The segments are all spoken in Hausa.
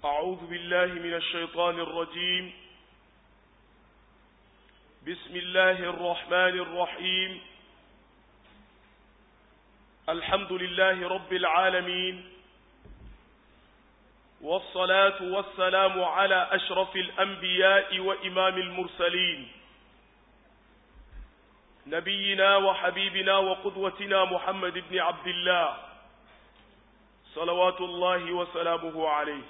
أعوذ بالله من الشيطان الرجيم بسم الله الرحمن الرحيم الحمد لله رب العالمين والصلاة والسلام على أشرف الأنبياء وإمام المرسلين نبينا وحبيبنا وقدوتنا محمد بن عبد الله صلوات الله وسلامه عليه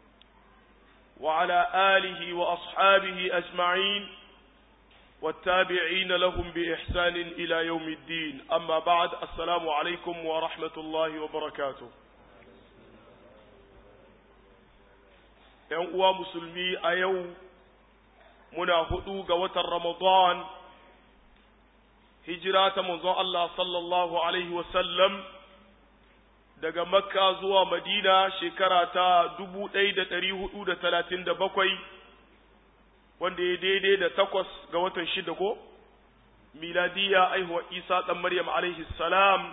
وعلى آله وأصحابه أجمعين والتابعين لهم بإحسان إلى يوم الدين أما بعد السلام عليكم ورحمة الله وبركاته ‘Yan uwa musulmi a yau muna hudu ga watan Ramadan, hijira ta manzon Allah sallallahu Alaihi wasallam daga Makka zuwa Madina shekara ta dubu ɗaya da ɗari hudu da talatin da bakwai, wanda ya daidai da takwas ga watan shida ko? Miladiya aihuwa Isa ɗan Maryam alaihi salam.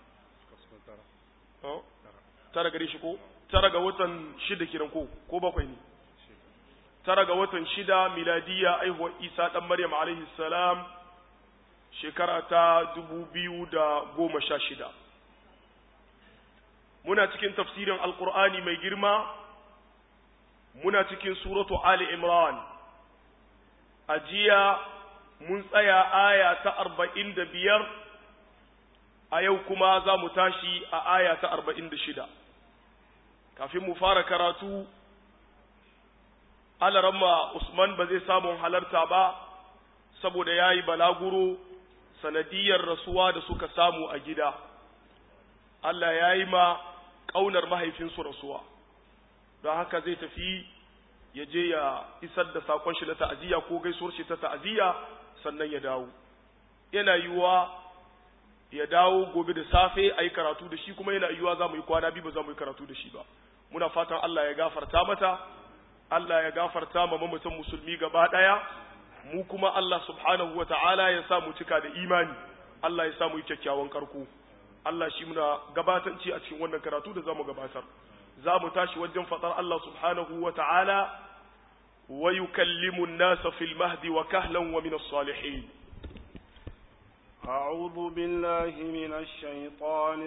Tara gare shi ko? Tara ga watan shida kiran ko? Ko bakwai ne? Tara ga watan shida miladiya aihuwa Isa ɗan Maryam alaihi salam shekara ta dubu biyu da goma sha shida. muna cikin tafsirin alkur'ani mai girma muna cikin suratu ali imran a jiya mun tsaya aya ta arba'in da biyar a yau kuma za mu tashi a aya ta arba'in da shida kafin mu fara karatu alaramma usman ba zai samun halarta ba saboda ya yi balaguro sanadiyar rasuwa da suka samu a gida Allah ya yi ma ƙaunar mahaifinsu rasuwa don haka zai tafi ya je ya isar da saƙon shi na ta'aziyya ko gaisuwar shi ta ta'aziyya sannan ya dawo yana yiwuwa ya dawo gobe da safe a yi karatu da shi kuma yana yiwuwa za mu yi kwana biyu ba za mu yi karatu da shi ba muna fatan Allah ya gafarta mata Allah ya gafarta ma mamatan musulmi gaba ɗaya mu kuma Allah subhanahu wa ta'ala ya sa mu cika da imani Allah ya sa mu yi kyakkyawan karko Allah shi muna gabatanci a cikin wannan karatu da zamu gabatar za mu tashi wajen faɗar Allah subhanahu wa ta'ala wa yukallimu an-nasa fil mahdi wa kahlan wa min as-salihin أعوذ بالله من الشيطان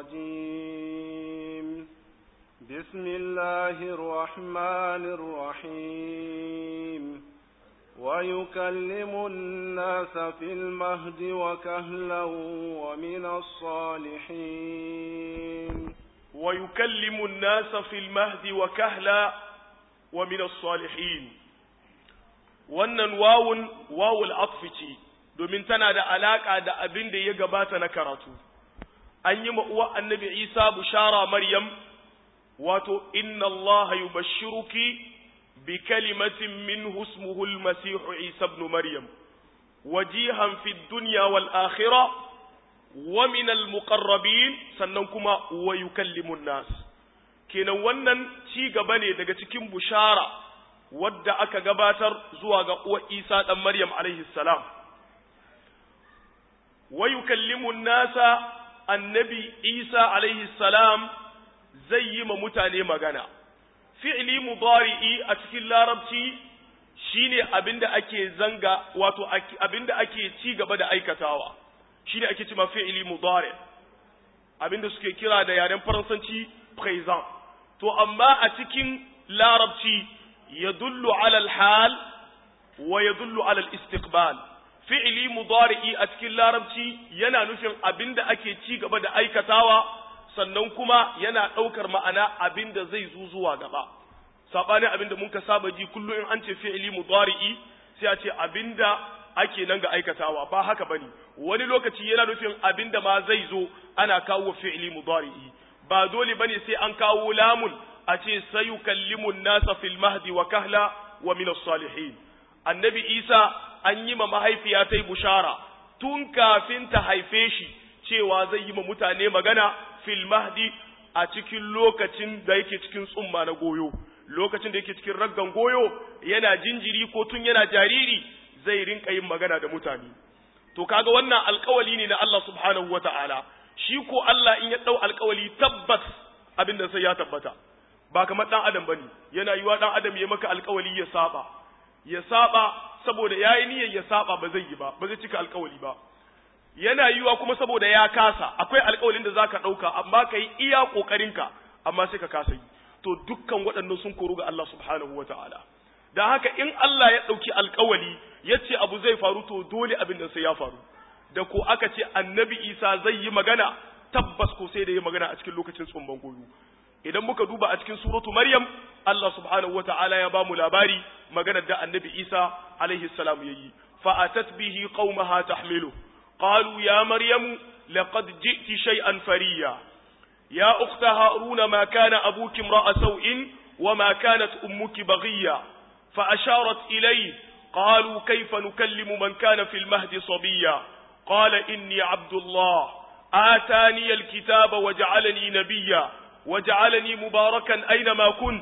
الرجيم بسم الله الرحمن الرحيم ويكلم الناس في المهد وكهلا ومن الصالحين ويكلم الناس في المهد وكهلا ومن الصالحين wannan wawun wawul atfici domin tana da alaka da abin da ya gabata na karatu an yi uwa annabi isa bushara maryam wato inna allaha yubashshiruki بكلمة منه اسمه المسيح عيسى ابن مريم وجيها في الدنيا والآخرة ومن المقربين سننكما ويكلم الناس kenan wannan ci gaba ne daga cikin bushara wadda aka gabatar zuwa ga uwa Isa dan Maryam alaihi salam wa yukallimu nasa annabi Isa alaihi salam zai yi ma mutane magana fi'ili mudari'i a cikin larabci shine abinda ake zanga wato abinda ake ci gaba da aikatawa shine ake cewa fi'ili mudari abinda suke kira da yaren faransanci présent to amma a cikin larabci yadullu ala al-hal wa yadullu ala al-istiqbal fi'ili mudari'i a cikin larabci yana nufin abinda ake ci gaba da aikatawa sannan kuma yana ɗaukar ma'ana abin da zai zo zuwa gaba saɓanin abin da muka saba ji kullum in an ce fi'ili mudari'i sai a ce abin da ake nan ga aikatawa ba haka bane wani lokaci yana nufin abin da ma zai zo ana kawo fi'ili mudari'i ba dole bane sai an kawo lamun a ce sayukallimu nasa fil mahdi wa kahla wa min salihin annabi isa an yi ma mahaifiya ta bushara tun kafin ta haife shi cewa zai yi ma mutane magana fil mahdi a cikin lokacin da yake cikin tsumma na goyo lokacin da yake cikin raggan goyo yana jinjiri ko tun yana jariri zai rinka yin magana da mutane to kaga wannan alkawali ne na Allah subhanahu wata'ala shi ko Allah in ya dau alkawali tabbas abin da sai ya tabbata ba kamar dan adam bane yana yiwa dan adam ya maka alkawali ya saba ya saba saboda yayi niyyar ya saba ba zai yi ba ba zai cika alkawali ba yana yiwa kuma saboda ya kasa akwai alkawalin da zaka dauka amma kai iya kokarinka amma sai ka kasa yi to dukkan waɗannan sun koru ga Allah subhanahu wataala dan haka in Allah ya dauki alkawali yace abu zai faru to dole abin da sai ya faru da ko aka ce annabi Isa zai yi magana tabbas ko sai da yi magana a cikin lokacin tsumban goyo idan muka duba a cikin suratu Maryam Allah subhanahu wataala ya bamu labari maganar da annabi Isa alaihi salam yayi fa atat bihi qaumaha tahmilu qalu ya maryamu laqad ji'ti shay'an fariya ya ukhta haruna ma kana abuki imra'a saw'in وما كانت أمك بغيا فأشارت إليه قالوا كيف نكلم من كان في المهد صبيا قال إني عبد الله آتاني الكتاب وجعلني نبيا وجعلني مباركا أينما كنت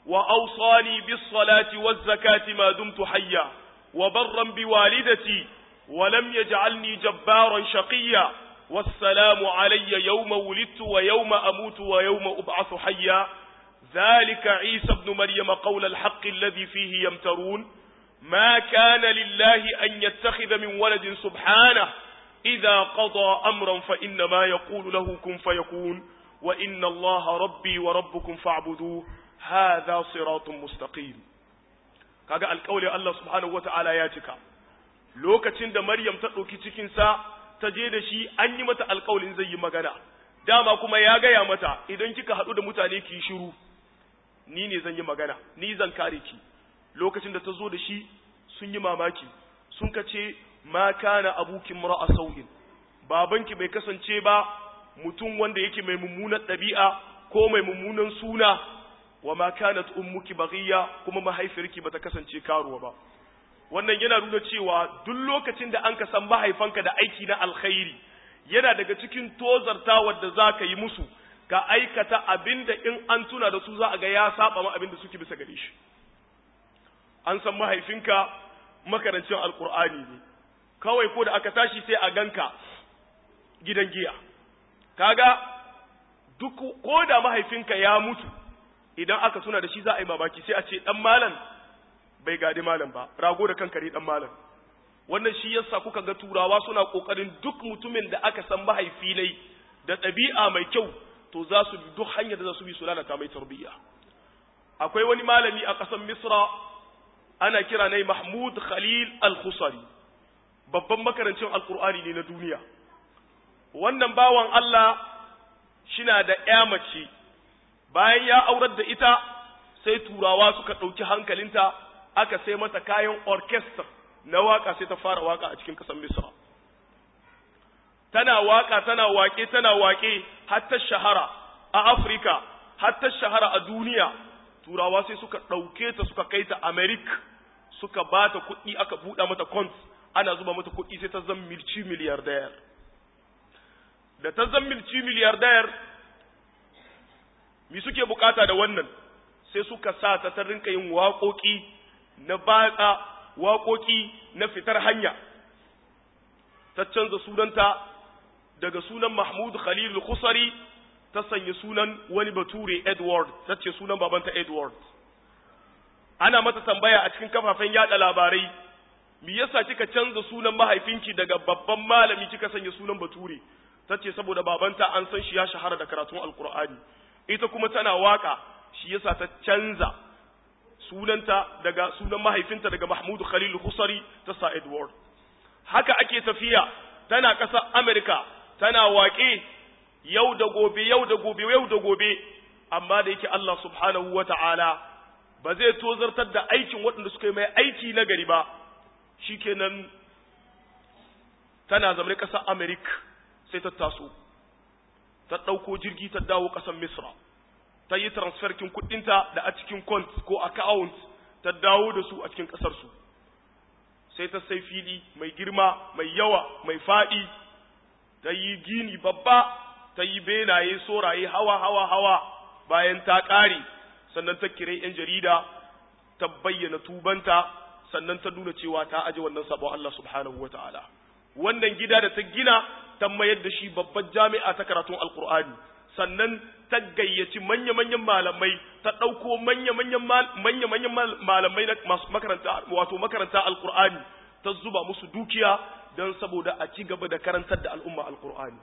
وأوصاني بالصلاة والزكاة ما دمت حيا وبرا بوالدتي ولم يجعلني جبارا شقيا والسلام علي يوم ولدت ويوم أموت ويوم أبعث حيا ذلك عيسى ابن مريم قول الحق الذي فيه يمترون ما كان لله أن يتخذ من ولد سبحانه إذا قضى أمرا فإنما يقول له كن فيكون وإن الله ربي وربكم فاعبدوه هذا صراط مستقيم kaga alƙawli Allah subhanahu wata'ala ya cika lokacin da Maryam ta ɗauki cikinsa ta je da shi an yi mata alƙawlin zai yi magana dama kuma ya gaya mata idan kika haɗu da mutane ki shiru ni ne zan yi magana ni zan kare ki lokacin da ta zo da shi sun yi mamaki sun ka ce ma kana abukin mura'a sau'in babanki bai kasance ba mutum wanda yake mai mummunan ɗabi'a ko mai mummunan suna wa ma kanat ummuki baghiya kuma mahaifiyarki bata kasance karuwa ba wannan yana nuna cewa duk lokacin da an ka san mahaifanka da aiki na alkhairi yana daga cikin tozartawar da za ka yi musu ka aikata abinda in an tuna da su za a ga ya saba ma abinda suke bisa gare shi an san mahaifinka makarancin alkur'ani ne kawai ko da aka tashi sai a ganka gidan giya kaga duk ko da mahaifinka ya mutu idan aka tuna da shi za a yi mamaki sai a ce dan malam bai gadi malam ba rago da kankare dan malam wannan shi yasa kuka ga turawa suna kokarin duk mutumin da aka san mahaifi ne da ɗabi'a mai kyau to za su bi duk hanyar da za su bi su lalata mai tarbiyya akwai wani malami a ƙasar misra ana kira ne mahmud khalil al-khusari babban makarancin alkur'ani ne na duniya wannan bawan allah shina da ƴa mace bayan ya aurar da ita sai turawa suka ɗauki hankalinta aka sai mata kayan orchestra na waka sai ta fara waka a cikin ƙasar misra tana waka tana wake tana wake har ta shahara a afirka har ta shahara a duniya turawa sai suka ɗauke ta suka kai ta america suka ba ta kuɗi aka buɗa mata kont ana zuba mata kuɗi sai ta zan milci miliyardayar da ta zan milci miliyardayar mi suke bukata da wannan sai suka sa ta ta rinka yin waƙoƙi na batsa waƙoƙi na fitar hanya ta canza sunanta daga sunan Mahmud Khalil Khusari ta sanya sunan wani bature Edward ta ce sunan babanta Edward ana mata tambaya a cikin kafafen yada labarai me yasa kika canza sunan mahaifinki daga babban malami kika sanya sunan bature ta ce saboda babanta an san shi ya shahara da karatun alkur'ani ita kuma tana waka shi yasa ta canza sunanta daga sunan mahaifinta daga Mahmud Khalil Khusari ta sa Edward haka ake tafiya tana ƙasar Amerika tana waƙe yau da gobe yau da gobe yau da gobe amma da yake Allah subhanahu wata'ala ba zai tozartar da aikin waɗanda suka yi mai aiki na gari ba shikenan tana zama ƙasar Amerika sai ta taso ta ɗauko jirgi ta dawo ƙasar Misra ta yi transferkin kuɗinta da a cikin kont ko account ta dawo da su a cikin ƙasarsu sai ta sai fili mai girma mai yawa mai faɗi ta yi gini babba ta yi benaye soraye hawa hawa hawa bayan ta ƙare sannan ta kire 'yan jarida ta bayyana tubanta sannan ta nuna cewa ta aje wannan sabon Allah subhanahu wa ta'ala wannan gida da ta gina ta mayar da shi babban jami'a ta karatun alkur'ani sannan ta gayyaci manya-manyan malamai ta ɗauko manya-manyan manya-manyan malamai na masu makaranta wato makaranta alkur'ani ta zuba musu dukiya don saboda a ci gaba da karantar da al'umma alkur'ani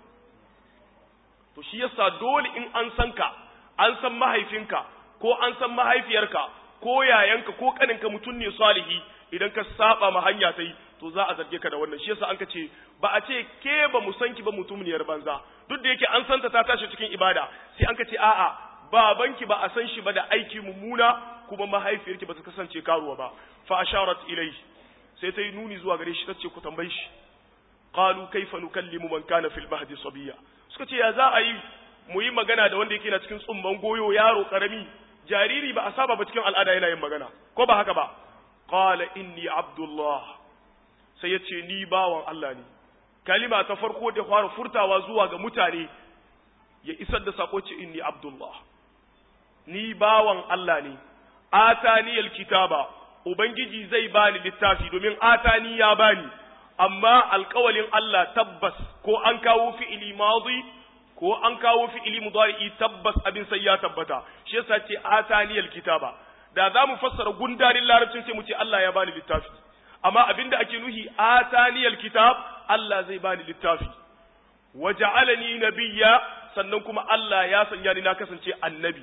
to shi yasa dole in an san ka an san mahaifinka ko an san mahaifiyarka ko yayanka ko kaninka mutum ne salihi idan ka saba ma hanya ta yi to za a zarge ka da wannan shi yasa an ka ce ba a ce ke ba mu san ki ba mutumniyar banza duk da yake an santa ta tashi cikin ibada sai an ka ce a'a babanki ba a san shi ba da aiki mummuna kuma mahaifiyarki ba ta kasance karuwa ba fa asharat ilai sai ta yi nuni zuwa gare shi ta ce ku tambayi shi qalu kaifa nukallimu man kana fil mahdi sabiya suka ce ya za a yi mu yi magana da wanda yake na cikin tsumman goyo yaro karami jariri ba a saba ba cikin al'ada yana yin magana ko ba haka ba qala inni abdullah sai ya ce ni bawan Allah ne kalima ta farko da fara furtawa zuwa ga mutane ya isar da sako ce inni abdullah ni bawan Allah ne atani alkitaba ubangiji zai bani littafi domin atani ya bani amma alkawalin Allah tabbas ko an kawo fi'ili madi ko an kawo fi'ili mudari'i tabbas abin sai ya tabbata shi yasa ce atani alkitaba da za mu fassara gundarin larabcin sai mu ce Allah ya bani littafi amma abinda ake nuhi atani alkitab Allah zai bani littafi waja'alani nabiyya sannan kuma Allah ya sanya ni na kasance annabi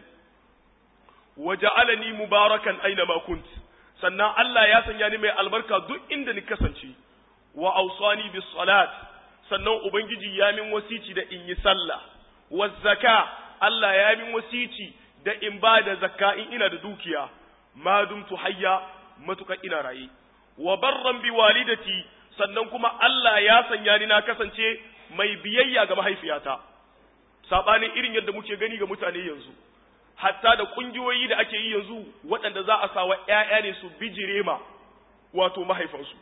waja'alani mubarakan aina ma kunt sannan Allah ya sanya ni mai albarka duk inda ni kasance wa awsani bis salat sannan ubangiji ya min wasici da in yi sallah wa zaka Allah ya min wasici da in ba da zakka in ina da dukiya ma dumtu hayya matuka ina raye wa barran bi walidati sannan kuma Allah ya sanya ni na kasance mai biyayya ga mahaifiyata sabanin irin yadda muke gani ga mutane yanzu hatta da kungiyoyi da ake yi yanzu waɗanda za a sawa ƴaƴa ne su bijire ma wato mahaifansu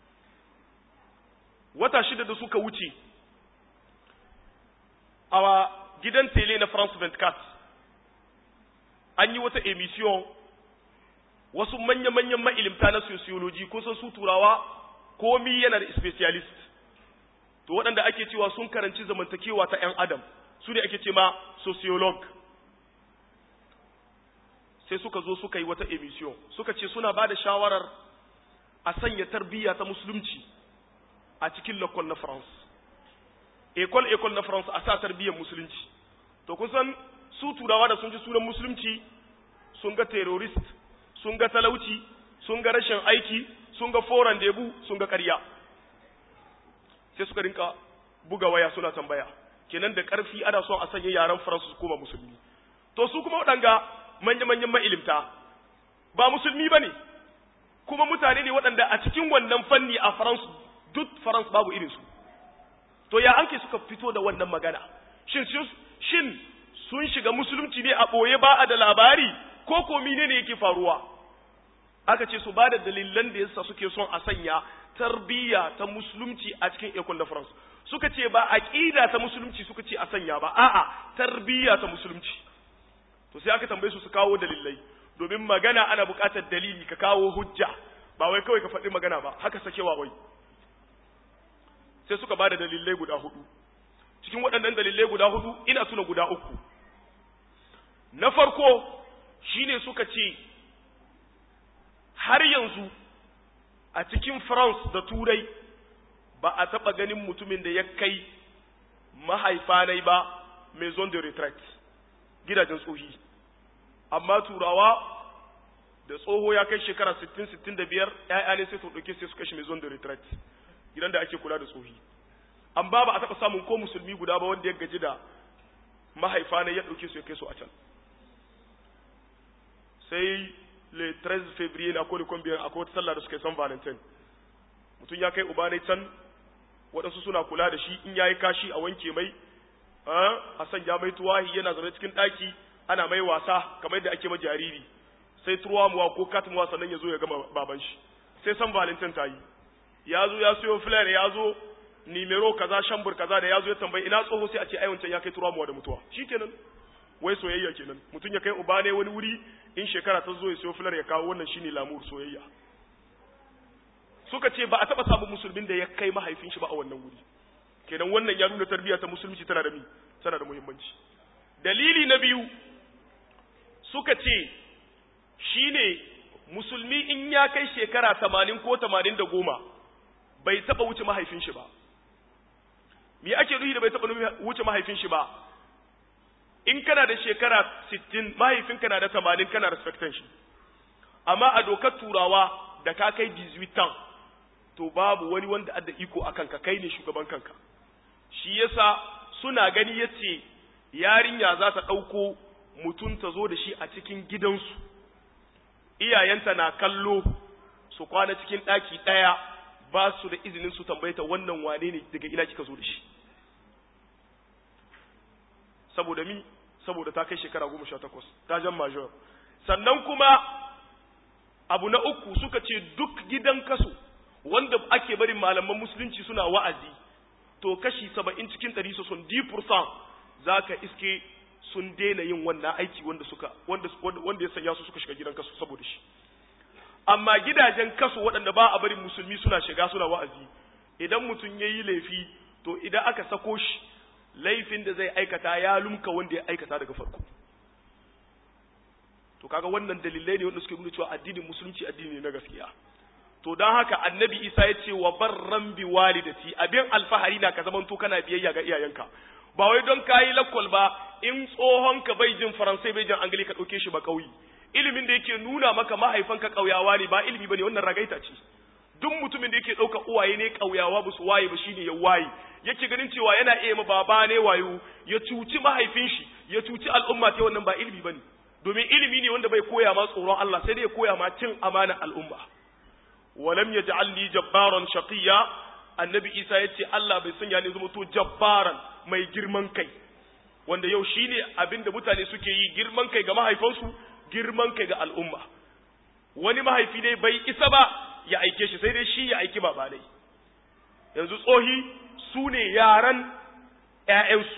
wata shida da suka wuce a gidan tele na France 24 an yi wata emission wasu manya-manyan ma'ilimta na sociology kun san su turawa komi yana da specialist to waɗanda ake cewa sun karanci zamantakewa ta 'yan adam su ne ake ce ma sociolog sai suka zo suka yi wata emission suka ce suna ba da shawarar a sanya tarbiyya ta musulunci a cikin lakon na france ekol ekol na france a sa tarbiyyar musulunci to kusan su turawa da sun ji sunan musulunci sun ga terrorist sun ga talauci sun ga rashin aiki sun ga foran debu sun ga ƙarya sai suka rinka buga waya suna tambaya kenan da ƙarfi ana son a sanya yaren faransu su koma musulmi to su kuma waɗanga manya-manyan ma'ilimta ba musulmi ba ne kuma mutane ne waɗanda a cikin wannan fanni a faransu duk faransu babu irinsu to ya anke suka fito da wannan magana shin shin sun shiga musulunci ne a ɓoye ba a da labari ko ko ne ne yake faruwa aka ce su ba da dalilan da yasa suke son a sanya tarbiyya ta musulunci a cikin ekon da France suka ce ba aqida ta musulunci suka ce a sanya ba a'a tarbiyya ta musulunci to sai aka tambaye su su kawo dalilai domin magana ana buƙatar dalili ka kawo hujja ba wai kawai ka faɗi magana ba haka sakewa wai sai suka ba da dalilai guda hudu cikin waɗannan dalilai guda hudu ina tuna guda uku na farko shine suka ce har yanzu a cikin France da Turai ba a taɓa ganin mutumin da ya kai mahaifanai ba maison de retraite gidajen tsohi amma turawa da tsoho ya kai shekara 60-65 ‘ya'ya ne sai su ɗauke sai su kashe maison de retraite gidan da ake kula da tsohi amma ba a taɓa samun ko musulmi guda ba wanda ya gaji da mahaifanai ya ɗauke su ya kai su a can sai le 13 février na koli kwambiyar akwai wata sallah da suka yi san valentine mutum ya kai uba ne can waɗansu suna kula da shi in ya yi kashi a wanke mai a sanya mai tuwahi yana zaune cikin ɗaki ana mai wasa kamar yadda ake ma jariri sai muwa ko katmuwa sannan ya zo ya gama baban shi sai san valentine ta yi ya zo ya siyo flare ya zo nimero kaza shambur kaza da ya zo ya tambayi ina tsoho sai a ce aiwancan ya kai muwa da mutuwa shikenan wai soyayya kenan mutum ya kai uba ne wani wuri in shekara ta zo ya siyo filar ya kawo wannan shine lamur soyayya suka ce ba a taba samun musulmin da ya kai mahaifin shi ba a wannan wuri kenan wannan ya nuna tarbiyya ta musulunci tana da mi tana da muhimmanci dalili na biyu suka ce shine musulmi in ya kai shekara tamanin ko tamanin da goma bai taɓa wuce mahaifin shi ba me ake nuhi da bai taɓa wuce mahaifin shi ba in kana da shekara sittin mahaifinka na da tamanin kana respectan shi amma a dokar turawa da ka kai 18 to babu wani wanda adda iko a kanka kai ne shugaban kanka shi yasa suna gani yace yarinya za ta ɗauko mutum ta zo da shi a cikin gidansu iyayenta na kallo su kwana cikin ɗaki ɗaya ba su da izinin su tambayeta wannan wane ne daga ina kika zo da shi saboda mi saboda ta kai shekara goma sha takwas ta jan major sannan kuma abu na uku suka ce duk gidan kaso wanda ake barin malaman musulunci suna wa'azi to kashi saba'in cikin ɗari su sun di za ka iske sun daina yin wannan aiki wanda suka wanda wanda ya sanya su suka shiga gidan kaso saboda shi amma gidajen kaso waɗanda ba a barin musulmi suna shiga suna wa'azi idan mutum ya yi laifi to idan aka sako shi laifin da zai aikata ya lumka wanda ya aikata daga farko to kaga wannan dalilai ne wanda suke nuna cewa addinin musulunci addini ne na gaskiya to don haka annabi isa ya ce wa barran bi walidati abin alfahari na ka zamanto kana biyayya ga iyayenka ba wai don kayi lakwal ba in tsohon ka bai jin faransai bai jin angili ka ɗauke shi ba ƙauyi ilimin da yake nuna maka mahaifanka ƙauyawa ne ba ilimi bane wannan ragaita ce duk mutumin da yake ɗauka uwaye ne ƙauyawa ba su waye ba shine ya waye yake ganin cewa yana iya ma baba ne wayo ya cuci mahaifin shi ya cuci al'umma ta wannan ba ilimi bane domin ilimi ne wanda bai koya ma tsoron Allah sai dai ya koya ma cin amanar al'umma walam yaj'alni jabbaran shaqiyya annabi Isa yace Allah bai sanya ni zama to jabbaran mai girman kai wanda yau shine abinda mutane suke yi girman kai ga mahaifansu girman kai ga al'umma wani mahaifi ne bai isa ba ya aike shi sai dai shi ya aiki baba dai yanzu tsohi su ne yaran ‘ya'yansu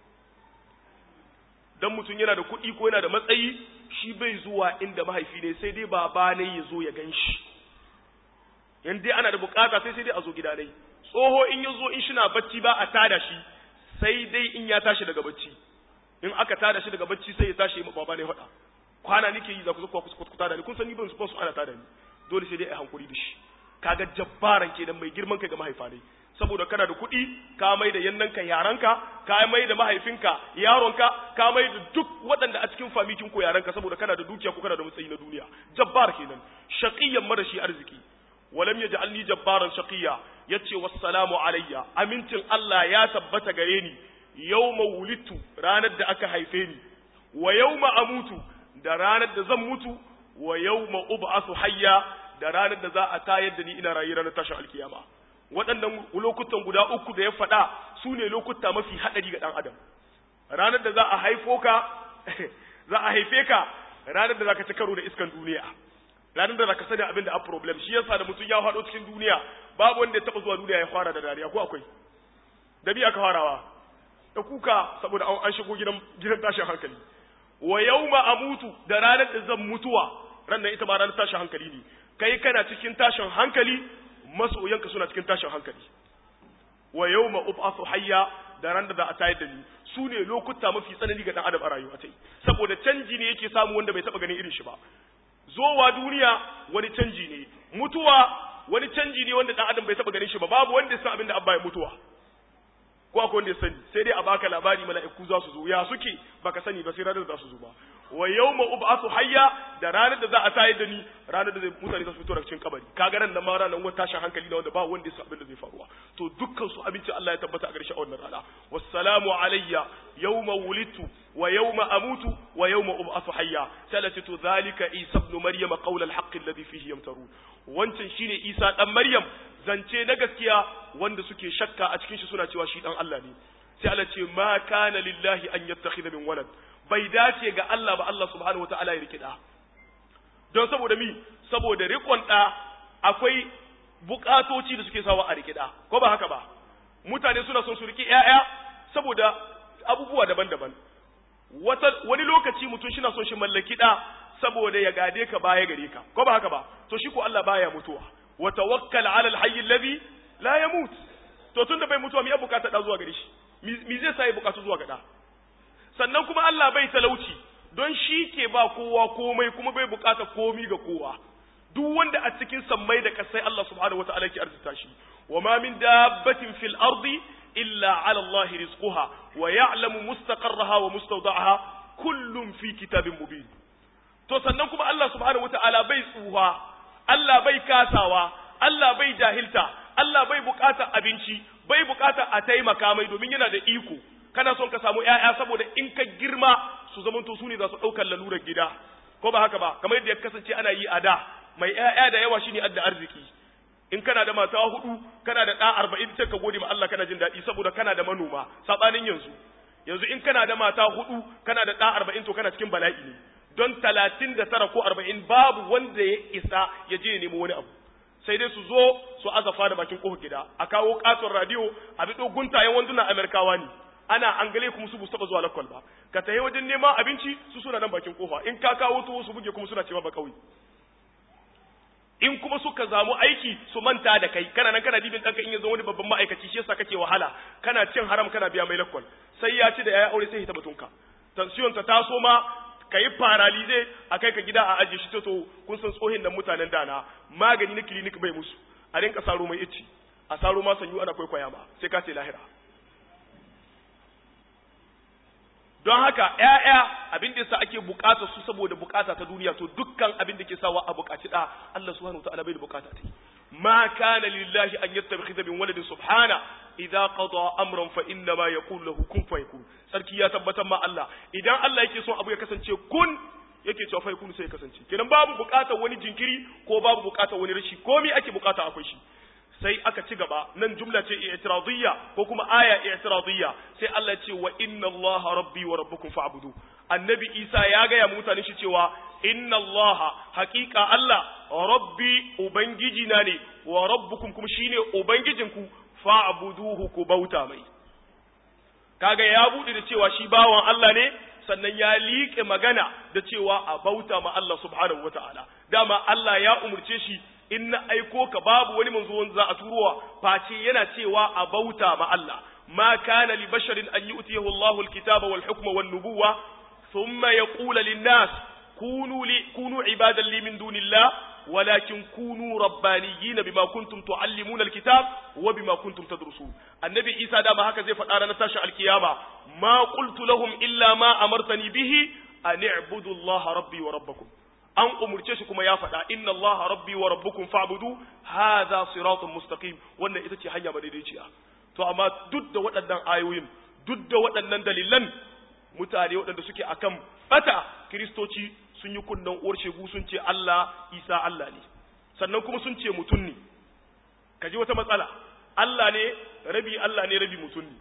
don mutum yana da kuɗi ko yana da matsayi shi bai zuwa inda mahaifi ne sai dai baba ne ya zo ya gan shi yan dai ana da bukata sai sai dai a zo gida dai tsoho in ya zo in shi na bacci ba a tada shi sai dai in ya tashi daga bacci in aka tada shi daga bacci sai ya tashi ma baba ne faɗa kwana nake yi za ku zo ku tada ni kun san ni ban su ana tada ni dole sai dai a hankuri da shi kaga jabbaran kenan mai girman kai ga mahaifa ne saboda kana da kuɗi ka mai da yannanka yaranka ka mai da mahaifinka yaronka ka mai da duk waɗanda a cikin famikin ko yaranka saboda kana da dukiya ko kana da matsayi na duniya jabbar kenan shaqiyyan marashi arziki walam yaj'alni jabbaran shaqiyya yace wassalamu alayya amincin Allah ya tabbata gare ni yawma wulidtu ranar da aka haife ni wa yawma amutu da ranar da zan mutu wa yawma ub'athu hayya da ranar da za a tayar da ni ina rayu ranar tashin alkiyama waɗannan lokutan guda uku da ya faɗa su ne lokuta mafi haɗari ga ɗan adam ranar da za a haifo ka za a haife ka ranar da za ka ci karo da iskan duniya ranar da za ka sani abin da a problem shi yasa da mutum ya faɗo cikin duniya babu wanda ya taɓa zuwa duniya ya fara da dariya ko akwai da biya ka farawa da kuka saboda an shigo gidan gidan tashin hankali wa yawma amutu da ranar da zan mutuwa ranar ita ma ranar tashin hankali ne kai kana cikin tashin hankali masoyanka suna cikin tashin hankali wa yawma ub'athu hayya da ran da za a tayar da ni su ne lokuta mafi tsanani ga dan adam a rayuwa tai saboda canji ne yake samu wanda bai taba ganin irin shi ba zowa duniya wani canji ne mutuwa wani canji ne wanda dan adam bai taba ganin shi ba babu wanda ya san abin da abba ya mutuwa ko akwai wanda ya sani sai dai a baka labari mala'iku za su zo ya suke baka sani ba sai ranar da za su zo ba wa yawma ub'athu hayya da ranar da za a tayar da ni ranar da mutane za su fito daga cikin kabari kaga ran nan ma ranar wani tashin hankali na wanda ba wanda ya san abin da zai faruwa to dukkan su abinci Allah ya tabbata a garshe a wannan rana wassalamu alayya yawma wulidtu wa yawma amutu wa yawma ub'athu hayya salatu to zalika isa ibn maryam qawl al-haqq alladhi fihi yamtarun wancan shine isa dan maryam zance na gaskiya wanda suke shakka a cikin shi suna cewa shi dan Allah ne sai Allah ce ma kana lillahi an yattakhidha min walad bai dace ga Allah ba Allah subhanahu wataala ya rike da don saboda mi saboda rikon da akwai bukatoci da suke sawa a rike da ko ba haka ba mutane suna son su rike ƴaƴa saboda abubuwa daban-daban wata wani lokaci mutum shi na son shi mallaki da saboda ya gade ka baya gare ka ko ba haka ba to shi ko Allah baya mutuwa wa tawakkal ala alhayy alladhi la yamut to tunda bai mutuwa me ya bukata da zuwa gare shi mi zai sai bukatu zuwa ga da sannan kuma Allah bai talauci don shi ke ba kowa komai kuma bai bukata komi ga kowa duk wanda a cikin sammai da kasai Allah subhanahu wataala ke arzuta shi wa ma min dabbatin fil ardi illa ala Allah rizquha wa ya'lamu mustaqarraha wa mustawda'aha kullum fi kitabin mubin to sannan kuma Allah subhanahu wataala bai tsuha Allah bai kasawa Allah bai jahilta Allah bai bukata abinci bai bukata a taimaka mai domin yana da iko kana son ka samu ƴaƴa saboda in ka girma su zamanto su ne za su ɗaukar lalurar gida ko ba haka ba kamar yadda ya kasance ana yi a da mai ƴaƴa da yawa shine adda arziki in kana da mata hudu kana da ɗa arba'in sai ka gode ma Allah kana jin daɗi saboda kana da manoma saɓanin yanzu yanzu in kana da mata hudu kana da ɗa arba'in to kana cikin bala'i ne don talatin da tara ko arba'in babu wanda ya isa ya je ya nemo wani abu sai dai su zo su azafa da bakin kofar gida a kawo katon radio a bi guntayen wandunan amerikawa ne ana angale kuma su bu taba zuwa lakwal ba ka tafi wajen neman abinci su suna nan bakin kofa in ka kawo tuwo su buge kuma suna cewa ba kauye in kuma suka zamu aiki su manta da kai kana nan kana dibin ɗanka in ya zo wani babban ma'aikaci shi yasa kake wahala kana cin haram kana biya mai lakwal sai ya ci da ya aure sai ya taba tunka tension ta taso ma ka yi paralize a kai ka gida a ajiye shi to kun san tsohin nan mutanen dana magani na clinic bai musu a rinka saro mai ici a saro ma sanyu ana kwaikwaya ma sai ka ce lahira don haka ƴaƴa abin da yasa ake bukata su saboda bukata ta duniya to dukkan abin da ke sawa a bukaci da Allah subhanahu wataala bai da bukata ta ma kana lillahi an yattakhidha min waladin subhana idza qada amran fa inna ma yaqulu lahu kun fayakun sarki ya tabbatar ma Allah idan Allah yake son abu ya kasance kun yake cewa fa yakun sai ya kasance kenan babu bukatar wani jinkiri ko babu bukatar wani rashi komai ake bukata akwai shi sai aka ci gaba nan jumla ce i'tiradiyya ko kuma aya i'tiradiyya sai Allah ya ce wa inna Allah rabbi wa rabbukum fa'budu annabi Isa ya ga ya mutane shi cewa inna Allah haqiqa Allah rabbi ubangiji na ne wa rabbukum kuma shine ubangijinku fa'buduhu ku bauta mai kaga ya bude da cewa shi bawan Allah ne sannan ya liƙe magana da cewa a bauta ma Allah subhanahu wata'ala dama Allah ya umurce shi in na aiko ka babu wani manzo wanda za a turowa face yana cewa a bauta ma Allah ma kana li basharin an yu'tiyahu Allahu al-kitaba wal hukma wan nubuwa thumma yaqulu lin-nas kunu li kunu ibadan li min dunillah ولكن كونوا ربانيين بما كنتم تعلمون الكتاب وبما كنتم تدرسون النبي عيسى da ma haka zai faɗa ranar tashin alkiyama ma qultu lahum illa ma amartani bihi an i'budu Allah rabbi wa rabbakum an umurce shi kuma ya faɗa inna Allah rabbi wa rabbukum fa'budu hadha siratun mustaqim wannan ita ce hanya madaidaiciya to amma duk da waɗannan ayoyin duk da waɗannan dalilan mutane waɗanda suke akan bata kiristoci sun yi kunnen uwar shegu sun ce Allah Isa Allah ne sannan kuma sun ce mutum ne kaji wata matsala Allah ne rabi Allah ne rabi mutum ne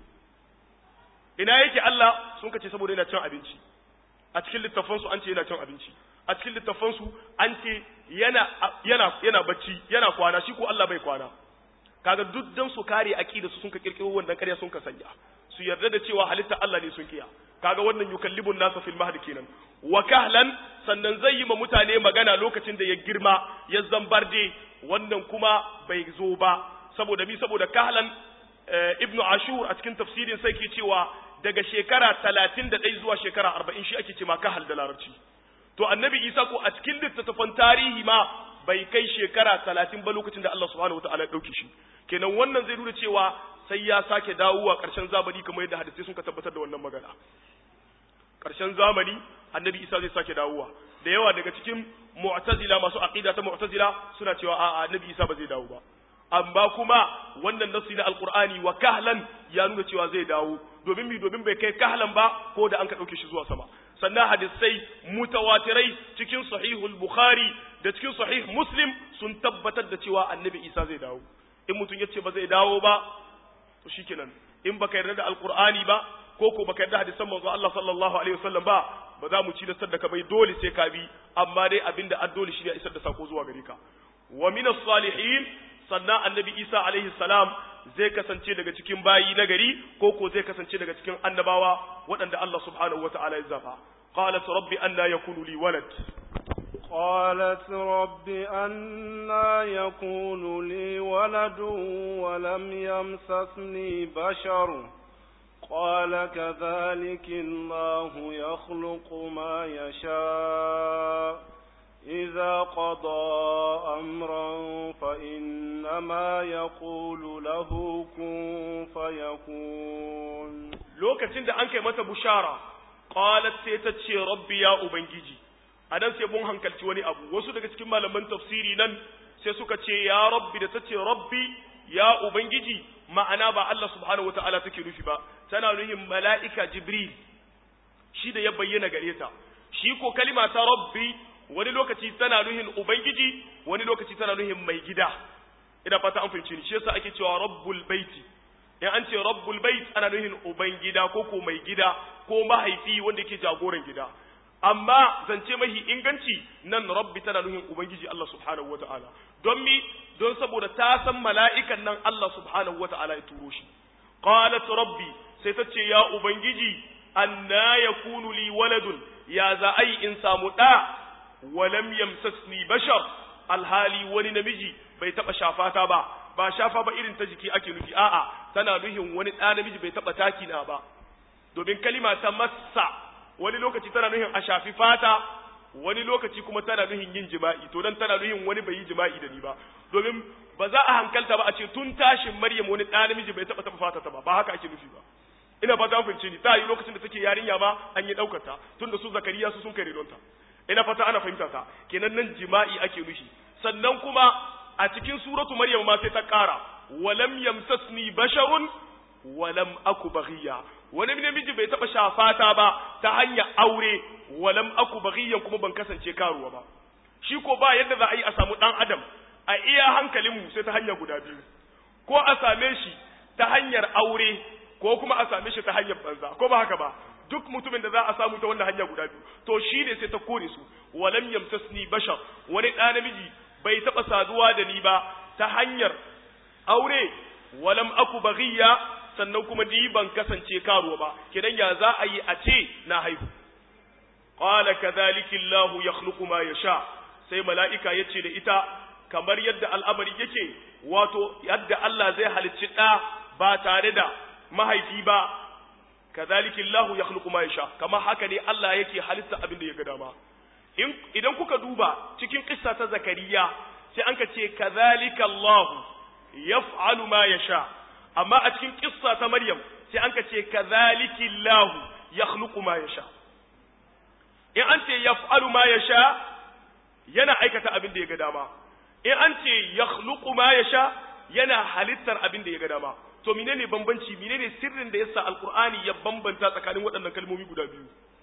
ina yake Allah sun kace saboda yana cin abinci a cikin littafansu an ce yana cin abinci a cikin littafansu an ce yana yana yana bacci yana kwana shi ko Allah bai kwana kaga duk dan su kare aqida su sun ka kirkiro wannan ƙarya sun ka sanya su yarda da cewa halitta Allah ne sun kiya kaga wannan yukallibun nasa fil mahdi kenan wa kahlan sannan zai yi ma mutane magana lokacin da ya girma ya zambarde wannan kuma bai zo ba saboda mi saboda kahlan ibnu ashur a cikin tafsirin sai ke cewa daga shekara 31 zuwa shekara 40 shi ake cewa kahal da larabci to annabi isa ko a cikin littattafan tarihi ma bai kai shekara 30 ba lokacin da Allah subhanahu wataala ya dauke shi kenan wannan zai nuna cewa sai ya sake dawowa ƙarshen zamani kamar yadda hadisai sun ka tabbatar da wannan magana ƙarshen zamani annabi isa zai sake dawowa da yawa daga cikin mu'tazila masu aqida ta mu'tazila suna cewa a'a annabi isa ba zai dawo ba amma kuma wannan nasu na alqur'ani wa kahlan ya nuna cewa zai dawo domin mi domin bai kai kahlan ba ko da an ka dauke shi zuwa sama sannan hadisai mutawatirai cikin sahihul bukhari da cikin sahih muslim sun tabbatar da cewa annabi isa zai dawo in mutum ya ce ba zai dawo ba to shikenan in baka yarda da alqur'ani ba ko ko baka yarda hadisan manzo Allah sallallahu alaihi wasallam ba ba za mu ci da sadaka bai dole sai ka bi amma dai abinda an dole shi ne isar da sako zuwa gare ka wa min salihin sannan annabi Isa alaihi salam zai kasance daga cikin bayi na gari ko ko zai kasance daga cikin annabawa waɗanda Allah subhanahu wata'ala ya zafa qalat rabbi anna yakunu li walad قالت رب أنا يكون لي ولد ولم يمسسني بشر قال كذلك الله يخلق ما يشاء إذا قضى أمرا فإنما يقول له كن فيكون lokacin da an kai mata bushara qalat sai ta ce rabbi ya ubangiji anan sai mun hankalci wani abu wasu daga cikin malaman tafsiri nan sai suka ce ya rabbi da ta ce rabbi ya ubangiji ma'ana ba Allah subhanahu wataala take nufi ba tana nuhin mala'ika jibril shi da ya bayyana gare ta shi ko kalima ta rabbi wani lokaci tana nuhin ubangiji wani lokaci tana nuhin mai gida ina fata an fahimci ni shi yasa ake cewa rabbul baiti in an ce rabbul bait ana nuhin ubangida ko ko mai gida ko mahaifi wanda yake jagoran gida amma zance mahi inganci nan rabbi tana nuhin ubangiji Allah subhanahu wataala don mi don saboda ta san mala'ikan nan Allah subhanahu wataala ya turo shi qalat rabbi sai ta ce ya ubangiji anna yakunu li waladun ya za ai in samu da walam yamsasni bashar alhali wani namiji bai taba shafata ba ba shafa ba irin ta jiki ake nufi a'a tana nuhin wani ɗa namiji bai taba taki na ba domin kalima ta massa wani lokaci tana nuhin a shafi fata wani lokaci kuma tana nuhin yin jima'i to dan tana nuhin wani bai yi jima'i da ni ba domin ba za a hankalta ba a ce tun tashin maryam wani ɗa namiji bai taba taba fata ta ba ba haka ake nufi ba ina fata an fahimce ni ta yi lokacin da take yarinya ba an yi ɗaukar ta tun da su zakariya su sun kai redonta ina fata ana fahimta ta kenan nan jima'i ake nufi sannan kuma a cikin suratu maryam ma sai ta ƙara walam yamsasni basharun walam aku baghiya wani namiji bai taba shafata ba ta hanyar aure walam aku baghiyan kuma ban kasance karuwa ba shi ko ba yadda za a yi a samu dan adam a iya hankalin mu sai ta hanya guda biyu ko a same shi ta hanyar aure ko kuma a same shi ta hanyar banza ko ba haka ba duk mutumin da za a samu ta wannan hanya guda biyu to shi ne sai ta kore su walam yamsasni bashar wani ɗa namiji bai taɓa saduwa da ni ba ta hanyar aure walam aku baghiya sannan kuma ni ban kasance karuwa ba kidan ya za a yi a ce na haihu qala kadhalika Allah yakhluqu ma yasha sai mala'ika yace da ita kamar yadda al'amari yake wato yadda Allah zai halicci ɗa ba tare da mahaifi ba kadhalika Allah yakhluqu ma yasha kamar haka ne Allah yake halitta abin da ya ga dama idan kuka duba cikin kissa ta zakariya sai an ka ce kadhalika Allah yaf'alu ma yasha amma a cikin kissa ta maryam sai an ka ce kadhalika Allah yakhluqu ma yasha in an ce yaf'alu ma yasha yana aikata abin da ya ga dama in an ce yakhluqu ma yasha yana halittar abin da ya ga dama to menene bambanci menene sirrin da yasa alqur'ani ya bambanta tsakanin waɗannan kalmomi guda biyu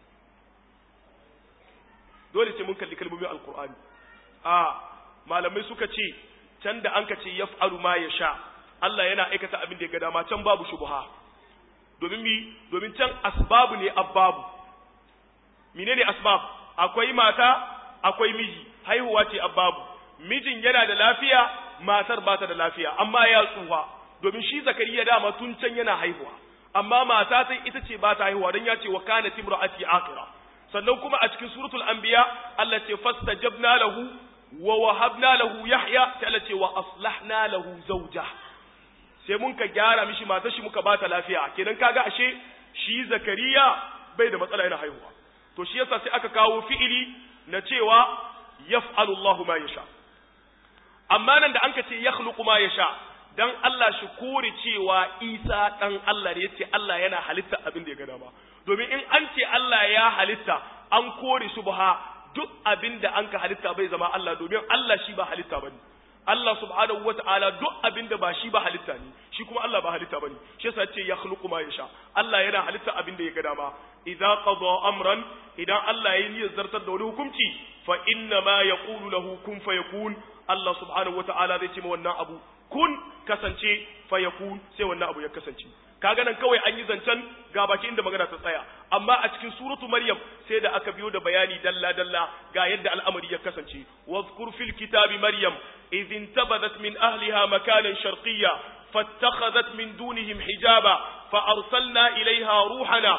dole sai mun kalli kalmomin alkur'ani a malamai suka ce can da an ka ce yaf'alu ma yasha Allah yana aikata abin da ya ga dama can babu shubha domin mi domin can asbabu ne abbabu menene asbab akwai mata akwai miji haihuwa ce abbabu mijin yana da lafiya matar ba ta da lafiya amma ya tsufa domin shi zakariya dama tun can yana haihuwa amma mata sai ita ce ba ta haihuwa don ya ce wa kana timra'ati aqira sannan kuma a cikin suratul anbiya Allah ce fastajabna lahu wa wahabna lahu yahya sai Allah ce wa aslahna lahu zawja sai mun ka gyara mishi matar shi muka bata lafiya kenan kaga ashe shi zakariya bai da matsala yana haihuwa to shi yasa sai aka kawo fi'ili na cewa yaf'alu Allahu ma yasha amma nan da anka ce yakhluqu ma yasha dan Allah shi kore cewa Isa dan Allah ne yace Allah yana halitta abin da ya ga dama domin in an ce Allah ya halitta an kore subha duk abin da an ka halitta bai zama Allah domin Allah shi ba halitta bane Allah subhanahu wata'ala duk abin da ba shi ba halitta ne shi kuma Allah ba halitta bane shi yasa ce ya khluqu ma yasha Allah yana halitta abin da ya ga dama idza qada amran idan Allah ya niyyar zartar da wani hukunci fa inna ma yaqulu lahu kun fayakun Allah subhanahu wata'ala zai ce ma wannan abu kun kasance fayakun sai wannan abu ya kasance kaga nan kawai an yi zancen ga baki inda magana ta tsaya amma a cikin suratu maryam sai da aka biyo da bayani dalla dalla ga yadda al'amari ya kasance wazkur fil kitabi maryam idh intabadat min ahliha makanan sharqiyya fattakhadhat min dunihim hijaba fa arsalna ilayha ruhana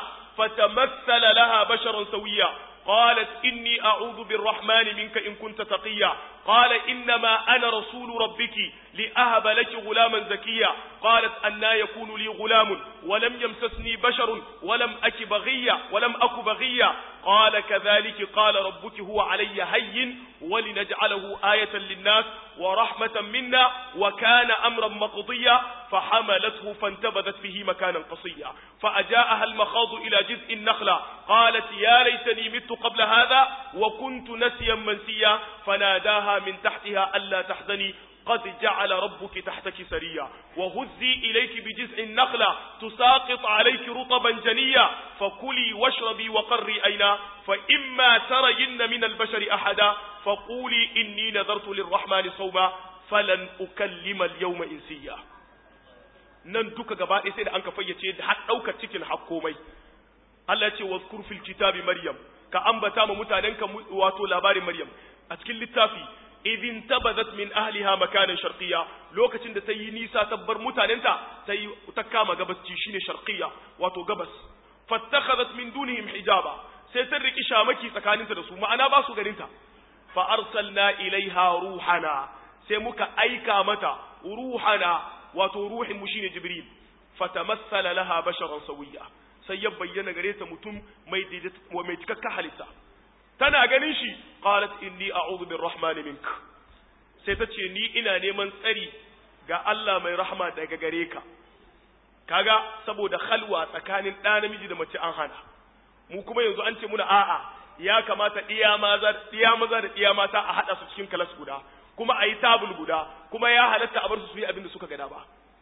fatamassala laha basharan sawiyya قالت إني أعوذ بالرحمن منك إن كنت تقيا قال إنما أنا رسول ربك لأهب لك غلاما زكيا قالت أنا يكون لي غلام ولم يمسسني بشر ولم أك بغيا ولم أك بغيا قال كذلك قال ربك هو علي هين ولنجعله آية للناس ورحمة منا وكان أمرا مقضيا فحملته فانتبذت به مكانا قصيا فأجاءها المخاض إلى جذع النخلة قالت يا ليتني مت قبل هذا وكنت نسيا منسيا فناداها من تحتها ألا تحزني قد جعل ربك تحتك سريا وهزي إليك بجزع النخلة تساقط عليك رطبا جنيا فكلي واشربي وقري أينا فإما ترين من البشر أحدا فقولي إني نذرت للرحمن صوما فلن أكلم اليوم إنسيا nan duka gaba ɗaya sai da an ka fayyace da har ɗaukar cikin hakkomai Allah ce wa fil kitabi Maryam ka ambata ma mutanenka wato labarin Maryam a cikin littafi idin tabazat min ahliha makanan sharqiyya lokacin da ta yi nisa ta bar mutanenta ta yi ta kama gabasci shine sharqiyya wato gabas fattakhadhat min dunihim hijaba sai ta riki shamaki tsakaninta da su ma'ana ba su ganinta fa arsalna ilaiha ruhana sai muka aika mata ruhana wato ruhin mu shine jibril fatamassala laha basharan sawiyya sai ya bayyana gare ta mutum mai mai cikakka halitta tana ganin shi qalat inni a'udhu birrahmani mink sai ta ce ni ina neman tsari ga Allah mai rahma daga gare ka kaga saboda khalwa tsakanin ɗa namiji da mace an hana mu kuma yanzu an ce muna a'a ya kamata iya maza iya maza da iya mata a hada su cikin kalas guda kuma a yi tabul guda kuma ya halatta a bar su su yi abin da suka gada ba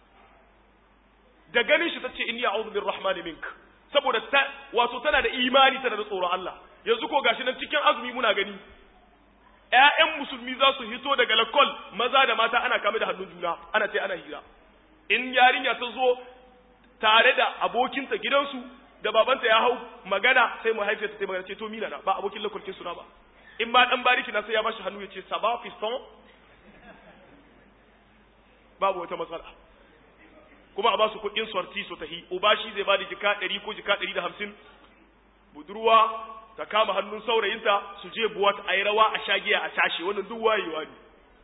da ganin shi tace inni a'udhu birrahmani mink saboda ta wato tana da imani tana da tsoron Allah yanzu ko gashi nan cikin azumi muna gani ƴaƴan musulmi za su hito daga lakol maza da mata ana kame da hannun juna ana ce ana hira in yarinya ta zo tare da abokinta gidansu da babanta ya hau magana sai mahaifiyarta ta magana ce to mina na ba abokin lakolkin suna ba in ba dan bariki na sai ya bashi hannu ya ce saba fiston babu wata matsala kuma a ba su kuɗin sorti su tahi uba shi zai ba da jika ɗari ko jika ɗari da hamsin budurwa ta kama hannun saurayinta su je buwat a yi rawa a shagiya a tashe wannan duk wayewa ne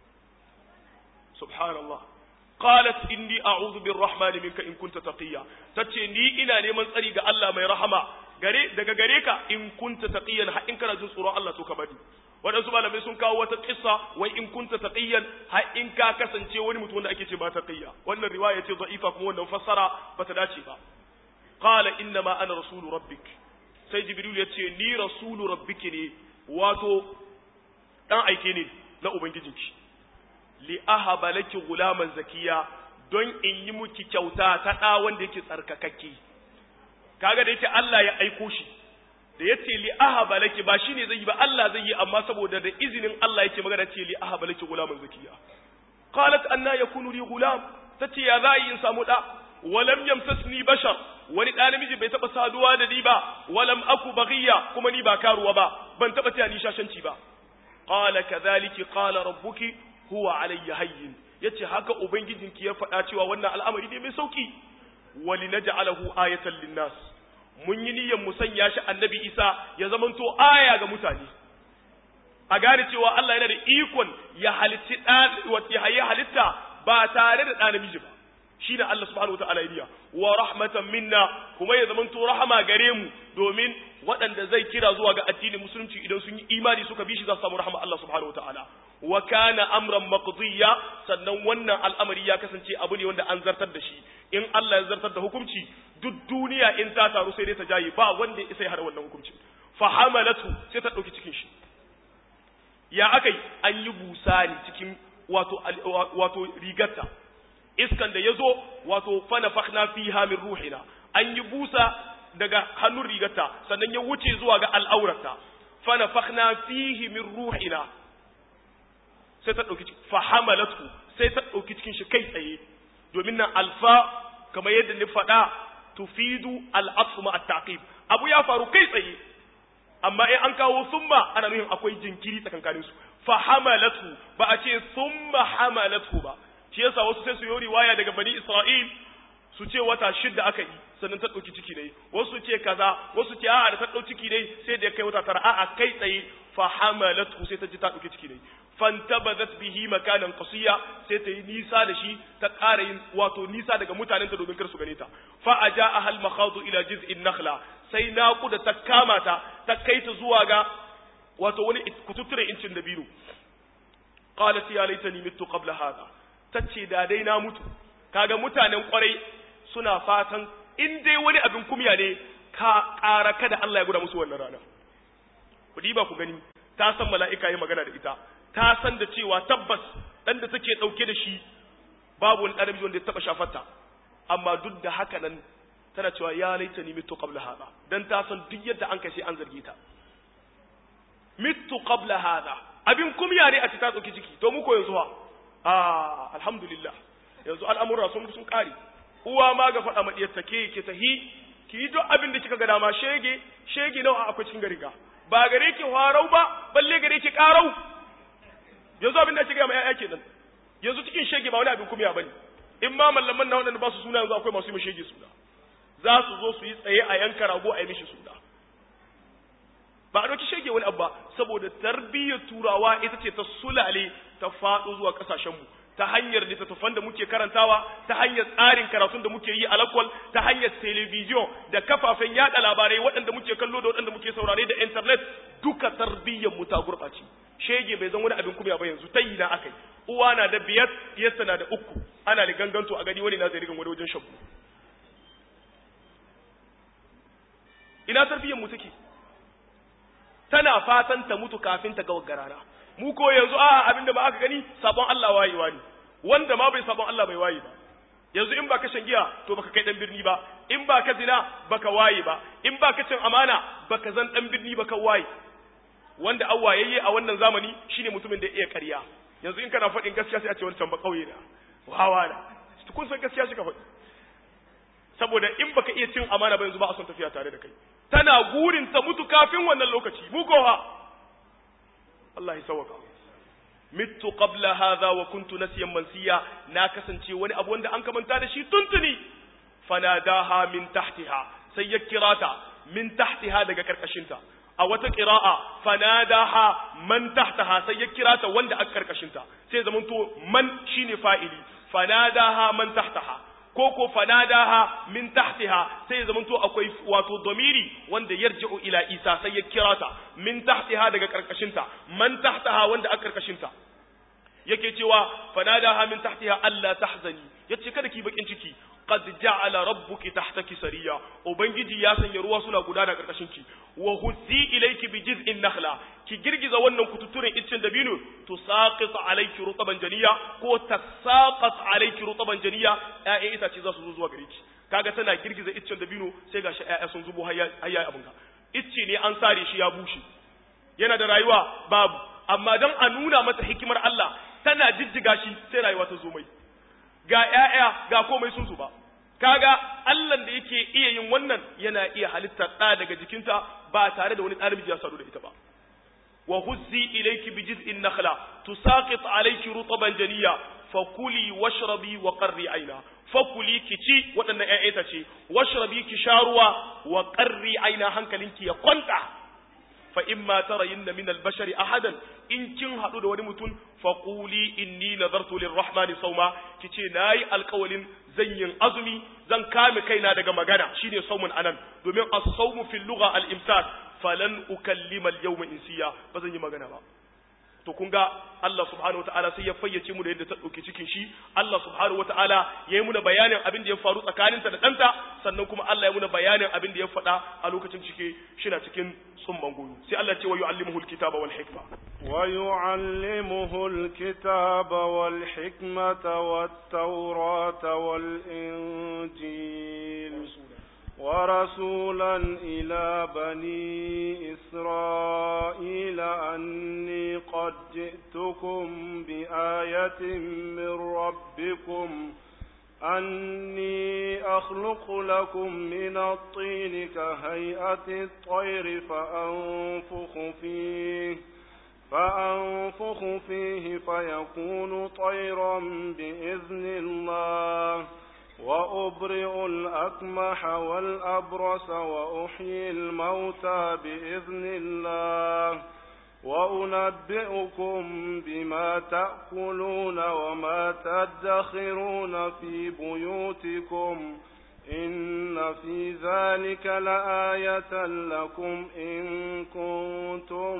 subhanallah qalat inni a'udhu birrahmani minka in kunta taqiya tace ni ina neman tsari ga Allah mai rahama gare daga gare ka in kunta taqiyan har in kana jin tsoron Allah to ka bari waɗansu malamai sun kawo wata kissa wai in kunta taqiyan har in ka kasance wani mutum wanda ake ce ba taqiya wannan riwaya ce da'ifa kuma wannan fassara bata dace ba qala inna ma ana rasulu rabbik sai jibril ya ce ni rasulu rabbiki ne wato dan aike ne na ubangijinki li ahaba laki gulaman zakiya don in yi miki kyauta ta da wanda yake tsarkakakke kaga da yake Allah ya aiko shi da yace li ahaba laki ba shine zai yi ba Allah zai yi amma saboda da izinin Allah yake magana ce li ahaba laki gulaman zakiya qalat anna yakunu li gulam tace ya za in samu da walam yamsasni bashar wani ɗa namiji bai taɓa saduwa da ni ba walam aku baghiya kuma ni ba karuwa ba ban taɓa taya ni shashanci ba qala kadhalika qala rabbuki huwa alayya hayyin yace haka ubangijinki ya faɗa cewa wannan al'amari ne mai sauki walinaj'alahu ayatan linnas mun yi niyyar mu sanya shi annabi Isa ya zamanto aya ga mutane a gane cewa Allah yana da ikon ya halitti ɗa ya halitta ba tare da ɗa namiji ba shi da Allah subhanahu wa ta'ala ya wa rahmatan minna kuma ya zamanto rahama gare mu domin waɗanda zai kira zuwa ga addinin musulunci idan sun yi imani suka bi shi za su samu rahama Allah subhanahu wa ta'ala wa kana amran maqdiya sannan wannan al'amari ya kasance abu ne wanda an zartar da shi in Allah ya zartar da hukunci duk duniya in ta taru sai dai ta jaye ba wanda ya sai har wannan hukunci fa hamalatu sai ta dauki cikin shi ya akai an yi busa ne cikin wato wato rigarta iskan da ya zo wato fanafakna fiha min ruhina an yi busa daga hannun rigarta sannan ya wuce zuwa ga al'aurarta fanafakna fihi min ruhina sai ta ɗauki fahamalatu sai ta ɗauki cikin shi kai tsaye domin nan alfa kamar yadda ni faɗa tufidu al'afu ma at-taqib abu ya faru kai tsaye amma in an kawo summa ana nufin akwai jinkiri tsakankanin su fahamalatu ba a ce summa hamalatu ba shi yasa wasu sai su yi riwaya daga bani Isra'il su ce wata shidda aka yi sannan ta ɗauki ciki dai wasu ce kaza wasu ce a'a da ta ɗauki ciki dai sai da ya kai wata tara a'a kai tsaye fa hamalathu sai ta ji ta dauki ciki ne fantabadat bihi makanan qasiya sai ta yi nisa da shi ta ƙara yin wato nisa daga mutanenta domin kar su gane ta fa aja ahal makhadu ila jiz'in nakhla sai naƙuda ta kama ta ta kai ta zuwa ga wato wani kututture incin dabino qalat ya laitani mittu qabla hada tace da dai na mutu kaga mutanen kwarai suna fatan in dai wani abin kumya ne ka ƙara kada Allah ya guda musu wannan rana ku diba ku gani ta san mala'ika yi magana da ita ta san da cewa tabbas dan da take dauke da shi babu wani ɗan wanda ya taba shafarta amma duk da haka nan tana cewa ya laitani mitu qabla hada dan ta san duk yadda an kashe an zarge ta mitu qabla hada abin kumya ne a ci ta dauki ciki to mu ko yanzu ha ah alhamdulillah yanzu al'amura sun sun kare uwa ma ga faɗa ma diyar take ke tahi ki yi duk abin da kika ga dama shege shege nawa akwai cikin gariga ba gare ki harau ba balle gare ki karau yanzu abin da ake gaya ma ƴaƴa kenan yanzu cikin shege ba wani abin kumya bane in ma mallaman na waɗanda ba su suna yanzu akwai masu yi shege suna za su zo su yi tsaye a yanka rago a yi mishi suna ba a ɗauki shege wani abba saboda tarbiyyar turawa ita ce ta sulale ta faɗo zuwa ƙasashenmu ta hanyar littattafan da muke karantawa ta hanyar tsarin karatun da muke yi a lakwal ta hanyar telebijiyon da kafafen yada labarai waɗanda muke kallo da waɗanda muke saurare da intanet duka tarbiyyar mu ta gurɓace shege bai zan wani abin kumya ba yanzu ta yi na akai uwa na da biyar diyarsa na da uku ana da ganganto a gani wani na zai rigan wani wajen shagu ina tarbiyyar mu take tana fatan ta mutu kafin ta ga garara mu ko yanzu a abinda ba aka gani sabon Allah wayewa ne wanda ma bai sabon Allah bai waye ba yanzu in ba ka shan giya to baka kai dan birni ba in ba ka zina baka waye ba in ba ka cin amana baka zan dan birni baka waye wanda an wayayye a wannan zamani shine mutumin da ya iya ƙarya yanzu in kana faɗin gaskiya sai a ce wancan ba kauye na wawa na kun san gaskiya shi ka faɗi saboda in baka iya cin amana ba yanzu ba a son tafiya tare da kai tana gurin ta mutu kafin wannan lokaci mu ko ha Allah ya sauka mittu qabla hadha wa kuntu nasiyan mansiya na kasance wani abu wanda an kamanta da shi tuntuni fanadaha min tahtiha sai ya kirata min tahtiha daga karkashinta a wata qira'a fanadaha man tahtaha sai ya kirata wanda a karkashinta sai zamanto man shine fa'ili fanadaha man tahtaha ko ko fanadaha min tahtiha sai zaman to akwai wato domiri wanda yarji'u ila isa sai ya kira ta min tahtiha daga karkashinta man tahtaha wanda a karkashinta yake cewa fanadaha min tahtiha alla tahzani yace kada ki bakin ciki qad ja'ala rabbuki tahtaki sariya ubangiji ya sanya ruwa suna gudana karkashin ki wa huzzi ilayki bi jiz'in nakhla ki girgiza wannan kututturen iccen dabino to saqit alayki rutaban janiya ko tasaqat alayki rutaban janiya ƴaƴa itace za su zo zuwa gare ki kaga tana girgiza iccen dabino sai gashi ƴaƴa sun zubo hayya hayya abin ka icce ne an sare shi ya bushe yana da rayuwa babu amma dan a nuna mata hikimar Allah tana jijjiga shi sai rayuwa ta zo mai ga ƴaƴa ga komai sun zuba kaga Allah da yake iya yin wannan yana iya halittar ɗa daga jikinta ba tare da wani ɗalibi ya sadu da ita ba wa huzzi ilayki bi jiz'in nakhla tusaqit alayki rutaban janiya fakuli washrabi wa qarri aina fakuli ki ci waɗannan ƴaƴa ce washrabi ki sha ruwa wa qarri aina hankalinki ya kwanta fa imma tarayinna min al-bashari ahadan in kin hadu da wani mutum fa quli inni nadartu lirrahmani sawma kice nayi alƙawalin zan yin azumi zan kame kaina daga magana shine saumun anan domin as-sawmu fil lugha al-imsak falan ukallima al-yawma insiya ba zan yi magana ba to kun ga Allah subhanahu wataala sai ya fayyace mu da yadda ta dauke cikin shi Allah subhanahu wataala ya yi muna bayanin abin da ya faru tsakaninta da ɗanta sannan kuma Allah ya muna bayanin abin da ya faɗa a lokacin cike shina cikin tsumman goyo sai Allah ce wa yu'allimuhu alkitaba wal hikma wa yu'allimuhu alkitaba wal hikmata wat tawrata wal injil ورسولا إلى بني إسرائيل أني قد جئتكم بآية من ربكم أني أخلق لكم من الطين كهيئة الطير فأنفخ فيه فأنفخ فيه فيكون طيرا بإذن الله وأبرئ الأكمح والأبرص وأحيي الموتى بإذن الله وأنبئكم بما تأكلون وما تدخرون في بيوتكم إن في ذلك لآية لكم إن كنتم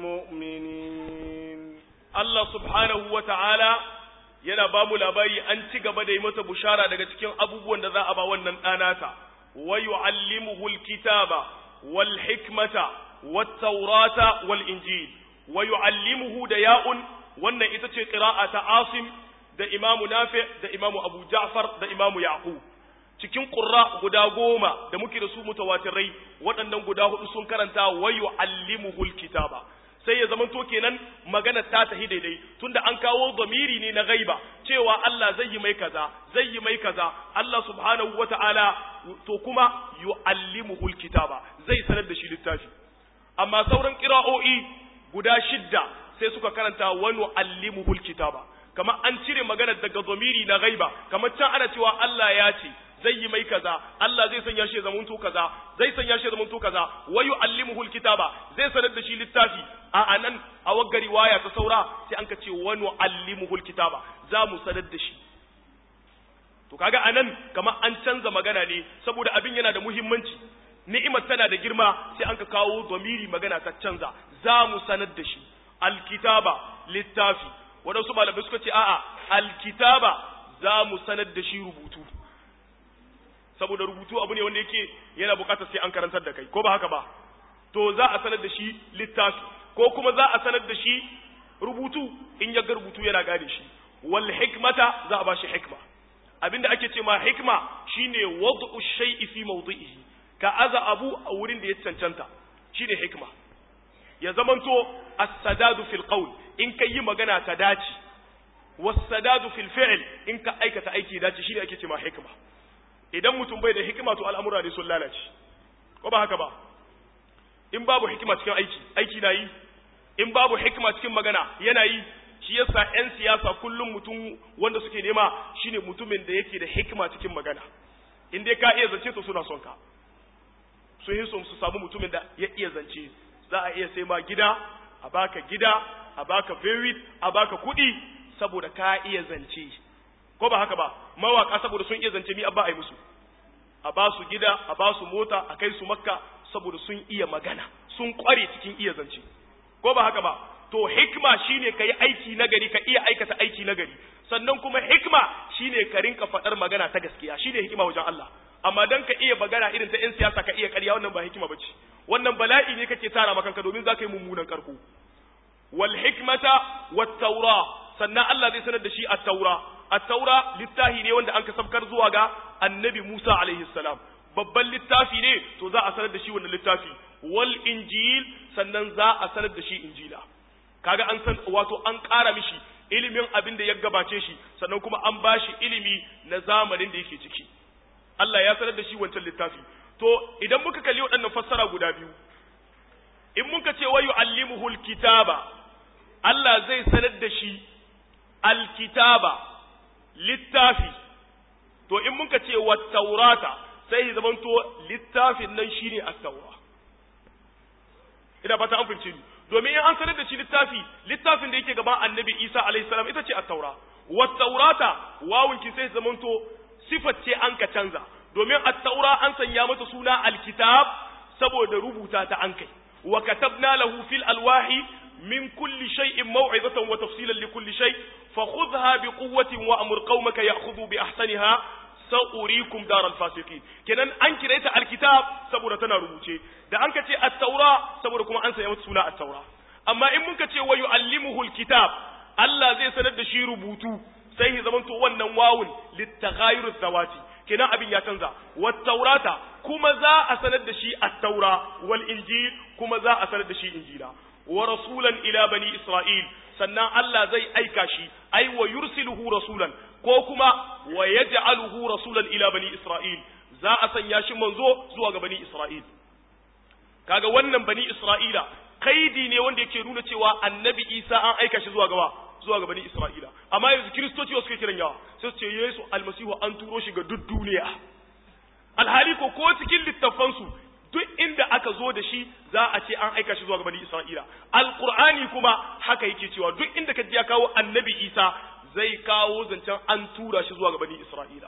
مؤمنين Allah subhanahu wa ta'ala yana ba mu labari an ci gaba da yi masa bushara daga cikin abubuwan da za a ba wannan ɗanata, wa yu'allimuhu alkitaba wal hikmata wat taurata wal injil wa yu'allimuhu da ya'un wannan ita ce qira'a ta Asim da Imamu Nafi da Imamu Abu Ja'far da Imamu Yaqub cikin qurra guda goma da muke da su mutawatirai waɗannan guda hudu sun karanta wa yu'allimuhu alkitaba sai ya zamanto kenan magana ta tahi daidai tunda an kawo zamiri ne na gaiba cewa Allah zai yi mai kaza zai yi mai kaza Allah subhanahu wata'ala to kuma yu'allimuhu alkitaba zai sanar da shi littafi amma sauran qira'o'i guda shidda sai suka karanta wa nu'allimuhu alkitaba kamar an cire magana daga zamiri na gaiba kamar can ana cewa Allah ya ce zai yi mai kaza Allah zai sanya shi zaman to kaza zai sanya shi zaman to kaza wa yu'allimuhu alkitaba zai sanar da shi littafi a anan a wagga riwaya ta saura sai an ka ce wa nu'allimuhu alkitaba za mu sanar da shi to kaga anan kamar an canza magana ne saboda abin yana da muhimmanci ni'imar tana da girma sai an ka kawo domiri magana ta canza za mu sanar da shi alkitaba littafi waɗansu malamai suka ce a'a alkitaba za mu sanar da shi rubutu saboda rubutu abu ne wanda yake yana bukatar sai an karantar da kai ko ba haka ba to za a sanar da shi littafi ko kuma za a sanar da shi rubutu in ya ga rubutu yana gane shi wal hikmata za a ba shi hikma abinda ake ce ma hikma shine wad'u shay'i fi mawdi'ihi ka aza abu a wurin da ya cancanta shine hikma ya zamanto as-sadadu fil qawl in kai yi magana ta dace was-sadadu fil fi'l in ka aikata aiki dace shine ake ce ma hikma idan mutum bai da hikima to al'amura ne sun lalace ko ba haka ba in babu hikima cikin aiki aiki na yi in babu hikima cikin magana yana yi shi yasa 'yan siyasa kullum mutum wanda suke nema shine mutumin da yake da hikima cikin magana in dai ka iya zance to suna son ka sun yi son su samu mutumin da ya iya zance za a iya sai ma gida a baka gida a baka verit a baka kuɗi saboda ka iya zance ko ba haka ba mawaka saboda sun iya zance mi abba a yi musu a ba su gida a ba su mota a kai su makka saboda sun iya magana sun kware cikin iya zance ko ba haka ba to hikma shine ka yi aiki nagari ka iya aikata aiki nagari sannan kuma hikma shine ka rinka faɗar magana ta gaskiya shine hikima wajen Allah amma dan ka iya magana irin ta 'yan siyasa ka iya ƙarya wannan ba hikima bace wannan bala'i ne kake tara maka domin za ka yi mummunan karko wal hikmata wat taura sannan Allah zai sanar da shi at-taura at-taura littafi ne wanda an kasabkar zuwa ga annabi Musa alaihi salam babban littafi ne to za a sanar da shi wannan littafi wal injil sannan za a sanar da shi injila kaga an san wato an ƙara mishi ilimin abin da ya gabace shi sannan kuma an bashi ilimi na zamanin da yake ciki Allah ya sanar da shi wancan littafi to idan muka kalli waɗannan fassara guda biyu in muka ce wa yu'allimuhu alkitaba Allah zai sanar da shi alkitaba littafi to in muka ce wa taurata sai ya zamanto littafin nan shine at-taura ina fata an fahimci domin in an sanar da shi littafi littafin da yake gaban annabi Isa alaihi salam ita ce at-taura wa taurata wawun ki sai zamanto sifar ce an ka canza domin at-taura an sanya mata suna alkitab saboda rubuta ta an kai wa katabna lahu fil alwahi min kulli shay'in maw'izatan wa tafsilan li kulli shay fakhudha bi quwwatin wa amur qaumaka ya'khudhu bi ahsaniha sa'urikum daral fasiqin kenan an kire ta alkitab saboda tana rubuce da an ka ce at-taura saboda kuma an sanya mata suna at-taura amma in muka ce wa yu'allimuhu alkitab Allah zai sanar da shi rubutu sai ya zamanto wannan wawun littaghayur zawati kenan abin ya canza wat taurata kuma za a sanar da shi at-taura wal injil kuma za a sanar da shi injila wa rasulan ila bani isra'il sannan Allah zai aika shi ai wa yursiluhu rasulan ko kuma wa yaj'aluhu rasulan ila bani isra'il za a sanya shi manzo zuwa ga bani isra'il kaga wannan bani isra'ila kaidi ne wanda yake nuna cewa annabi isa an aika shi zuwa gaba zuwa ga bani isra'ila amma yanzu kiristoci wasu ke kiran yawa sai su ce yesu almasihu an turo shi ga duk duniya alhali ko ko cikin littafansu duk inda aka zo da shi za a ce an aika shi zuwa ga bani Isra'ila alqur'ani kuma haka yake cewa duk inda ka ji ya kawo annabi Isa zai kawo zancen an tura shi zuwa ga bani Isra'ila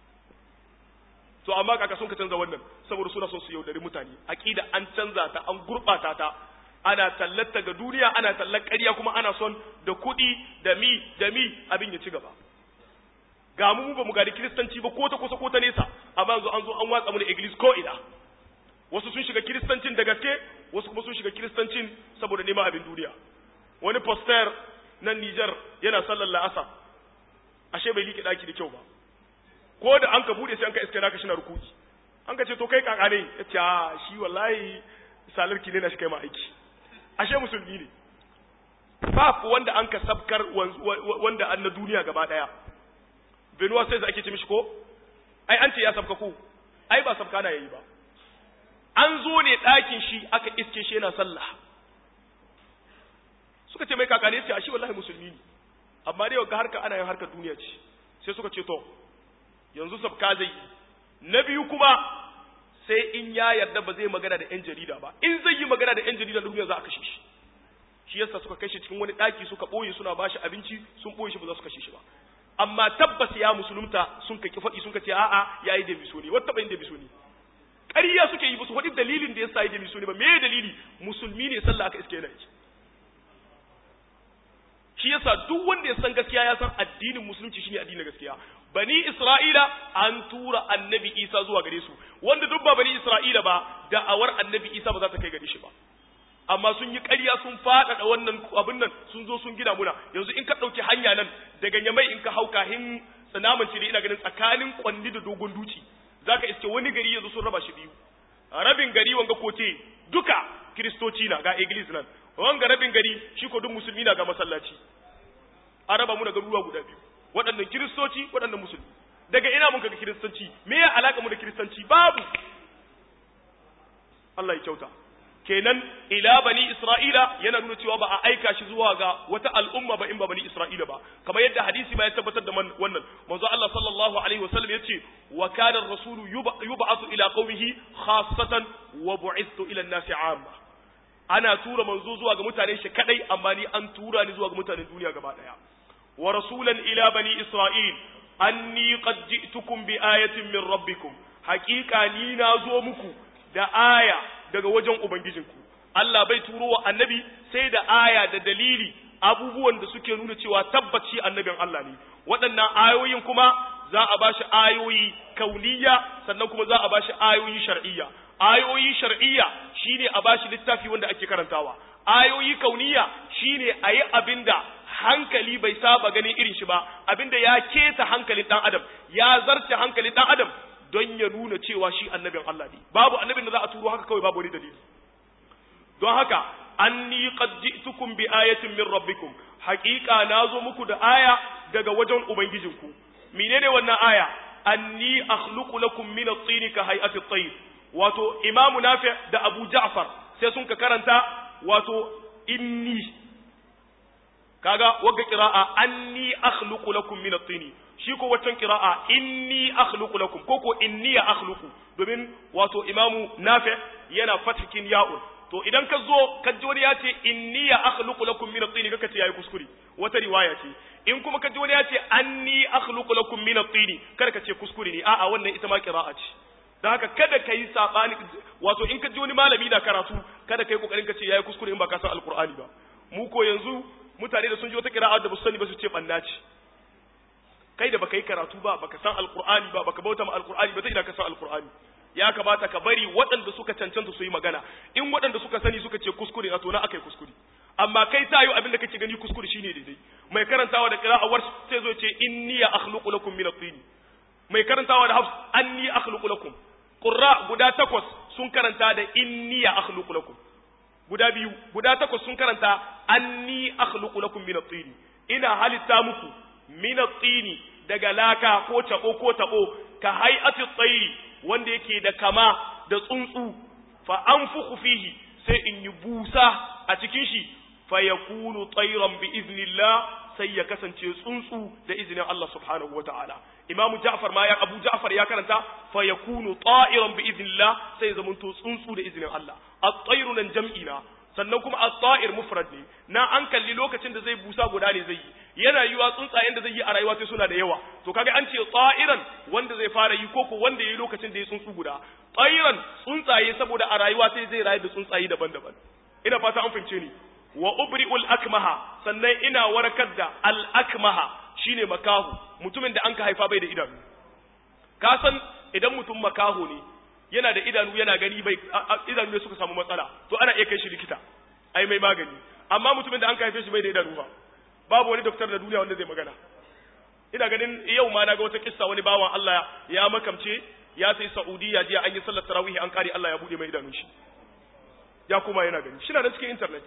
to amma kaka sun ka canza wannan saboda suna son su yaudari mutane aqida an canza ta an gurbata ta ana tallata ga duniya ana tallar ƙarya kuma ana son da kuɗi da mi da mi abin ya ci gaba ga mu ba mu gadi kiristanci ba ko ta kusa ko ta nesa amma yanzu an zo an watsa mu da iglis ko ina wasu sun shiga kiristancin da gaske wasu kuma sun shiga kiristancin saboda neman abin duniya wani poster nan Niger yana sallar la'asa ashe bai liƙe daki da kyau ba ko da an ka bude sai an ka iske naka shi na rukuki an ka ce to kai kaka ne ya ce a shi wallahi salarki ne na shi kai ma aiki ashe musulmi ne ba wanda an ka sabkar wanda an na duniya gaba daya benuwa sai da ake ce mishi ko ai an ce ya sabka ko ai ba sabka na yayi ba an zo ne ɗakin shi aka iske shi yana sallah suka ce mai kaka ne ce a shi wallahi musulmi ne amma dai ga harka ana yin harkar duniya ce sai suka ce to yanzu sabka zai yi na biyu kuma sai in ya yarda ba zai magana da 'yan jarida ba in zai yi magana da 'yan jarida da duniya za a kashe shi shi yasa suka kashe cikin wani ɗaki suka ɓoye suna ba shi abinci sun ɓoye shi ba za su kashe shi ba amma tabbas ya musulunta sun kaki faɗi sun ce a'a ya yi da misoni wata taɓa yin da misoni ƙarya suke yi musu faɗi dalilin da ya sa yi da misoni ba me dalili musulmi ne sallah aka iske yana yi shi yasa duk wanda ya san gaskiya ya san addinin musulunci shine addinin gaskiya bani isra'ila an tura annabi isa zuwa gare su wanda duk ba bani isra'ila ba da'awar annabi isa ba za ta kai gare shi ba amma sun yi ƙarya sun faɗaɗa wannan abin nan sun zo sun gina muna yanzu in ka ɗauki hanya nan daga nyamai in ka hau kahin tsanaman cire ina ganin tsakanin kwanni da dogon duci za ka iske wani gari yanzu sun raba shi biyu rabin gari wanga kote duka kiristoci na ga iglis nan wanga rabin gari shi ko duk musulmi na ga masallaci a raba mu da garuruwa guda biyu waɗannan kiristoci waɗannan musulmi daga ina mun kaga kiristanci me ya alaka mu da kiristanci babu Allah ya kyauta kenan ila bani isra'ila yana nuna cewa ba a aika shi zuwa ga wata al'umma ba in ba bani isra'ila ba kamar yadda hadisi ma ya tabbatar da wannan manzo Allah sallallahu alaihi wasallam yace wa kana ar-rasulu yub'athu ila qaumihi khassatan wa bu'ithtu ila an-nasi 'amma ana tura manzo zuwa ga mutanen shi kadai amma ni an tura ni zuwa ga mutanen duniya gaba daya wa rasulan ila bani isra'il anni qad ji'tukum bi ayatin min rabbikum haqiqa ni na zo muku da aya daga wajen ubangijinku Allah bai turo wa annabi sai da aya da dalili abubuwan da suke nuna cewa tabbaci annabin Allah ne waɗannan ayoyin kuma za a bashi ayoyi kauniya sannan kuma za a bashi ayoyi shar'iyya ayoyi shar'iyya shine a bashi littafi wanda ake karantawa ayoyi kauniya shine ayi abinda hankali bai saba ganin irin shi ba abinda ya keta hankalin dan adam ya zarce hankalin dan adam don ya nuna cewa shi annabin Allah ne babu annabin da za a turo haka kawai babu wani dalili don haka anni qad ji'tukum bi ayatin min rabbikum haqiqa nazo muku da aya daga wajen ubangijinku menene wannan aya anni akhluqu lakum min at-tin ka hay'ati at-tayr wato imamu nafi da abu ja'far sai sun ka karanta wato inni kaga wagga qira'a anni akhluqu lakum min at-tin shi ko waccan qira'a inni akhluqu lakum ko ko inni akhluqu domin wato imamu nafi yana fathikin ya'un to idan ka zo ka ji wani ya ce inni akhluqu lakum min at-tin kaka ce yayi kuskure wata riwaya ce in kuma ka ji wani ya ce anni akhluqu lakum min at-tin kar ka ce kuskure ne a'a wannan ita ma qira'a ce dan haka kada ka yi sabani wato in ka ji wani malami na karatu kada ka yi kokarin ka ce yayi kuskure in ba ka san alqur'ani ba mu ko yanzu mutane da sun ji wata qira'a da ba su sani ba su ce banna ce kai da baka yi karatu ba baka san alqur'ani ba baka bauta ma alqur'ani ba ta ina ka san alqur'ani ya kamata ka bari waɗanda suka cancanta su yi magana in waɗanda suka sani suka ce kuskure na to na akai kuskure amma kai tayo abin da kake gani kuskure shine daidai mai karantawa da qira'a war sai zo ce inni ya akhluqu lakum min at-tin mai karantawa da hafs anni akhluqu lakum qurra guda takwas sun karanta da inni ya akhluqu lakum guda biyu guda takwas sun karanta anni akhluqu lakum min at-tin ina halitta muku min at-tin daga laka ko tabo ko tabo ka hay'ati at-tayri wanda yake da kama da tsuntsu fa anfukhu fihi sai in yi busa a cikin shi fa yakunu tayran bi iznillah sai ya kasance tsuntsu da izinin Allah subhanahu wataala imamu ja'far ma ya abu ja'far ya karanta fa yakunu ta'iran bi idnillah sai ya zamanto tsuntsu da izinin Allah at-tayru nan jam'ina sannan kuma at-ta'ir mufrad ne na an kalli lokacin da zai busa guda ne zai yi yana yiwa tsuntsayen da zai yi a rayuwa sai suna da yawa to kaga an ce ta'iran wanda zai fara yi koko wanda yayi lokacin da ya tsuntsu guda ta'iran tsuntsaye saboda a rayuwa sai zai rayu da tsuntsaye daban-daban ina fata an fahimce ni wa ubri'ul akmaha sannan ina warkar da al akmaha shine makahu mutumin da an ka haifa bai da idanu ka san idan mutum makaho ne yana da idanu yana gani bai idanu ne suka samu matsala to ana iya kai shi likita ai mai magani amma mutumin da an ka haife shi bai da idanu ba babu wani doktor da duniya wanda zai magana ina ganin yau ma na ga wata kissa wani bawan Allah ya makamce ya sai Saudiya jiya an yi sallar tarawih an kare Allah ya bude mai idanun shi ya kuma yana gani shi na da cikin internet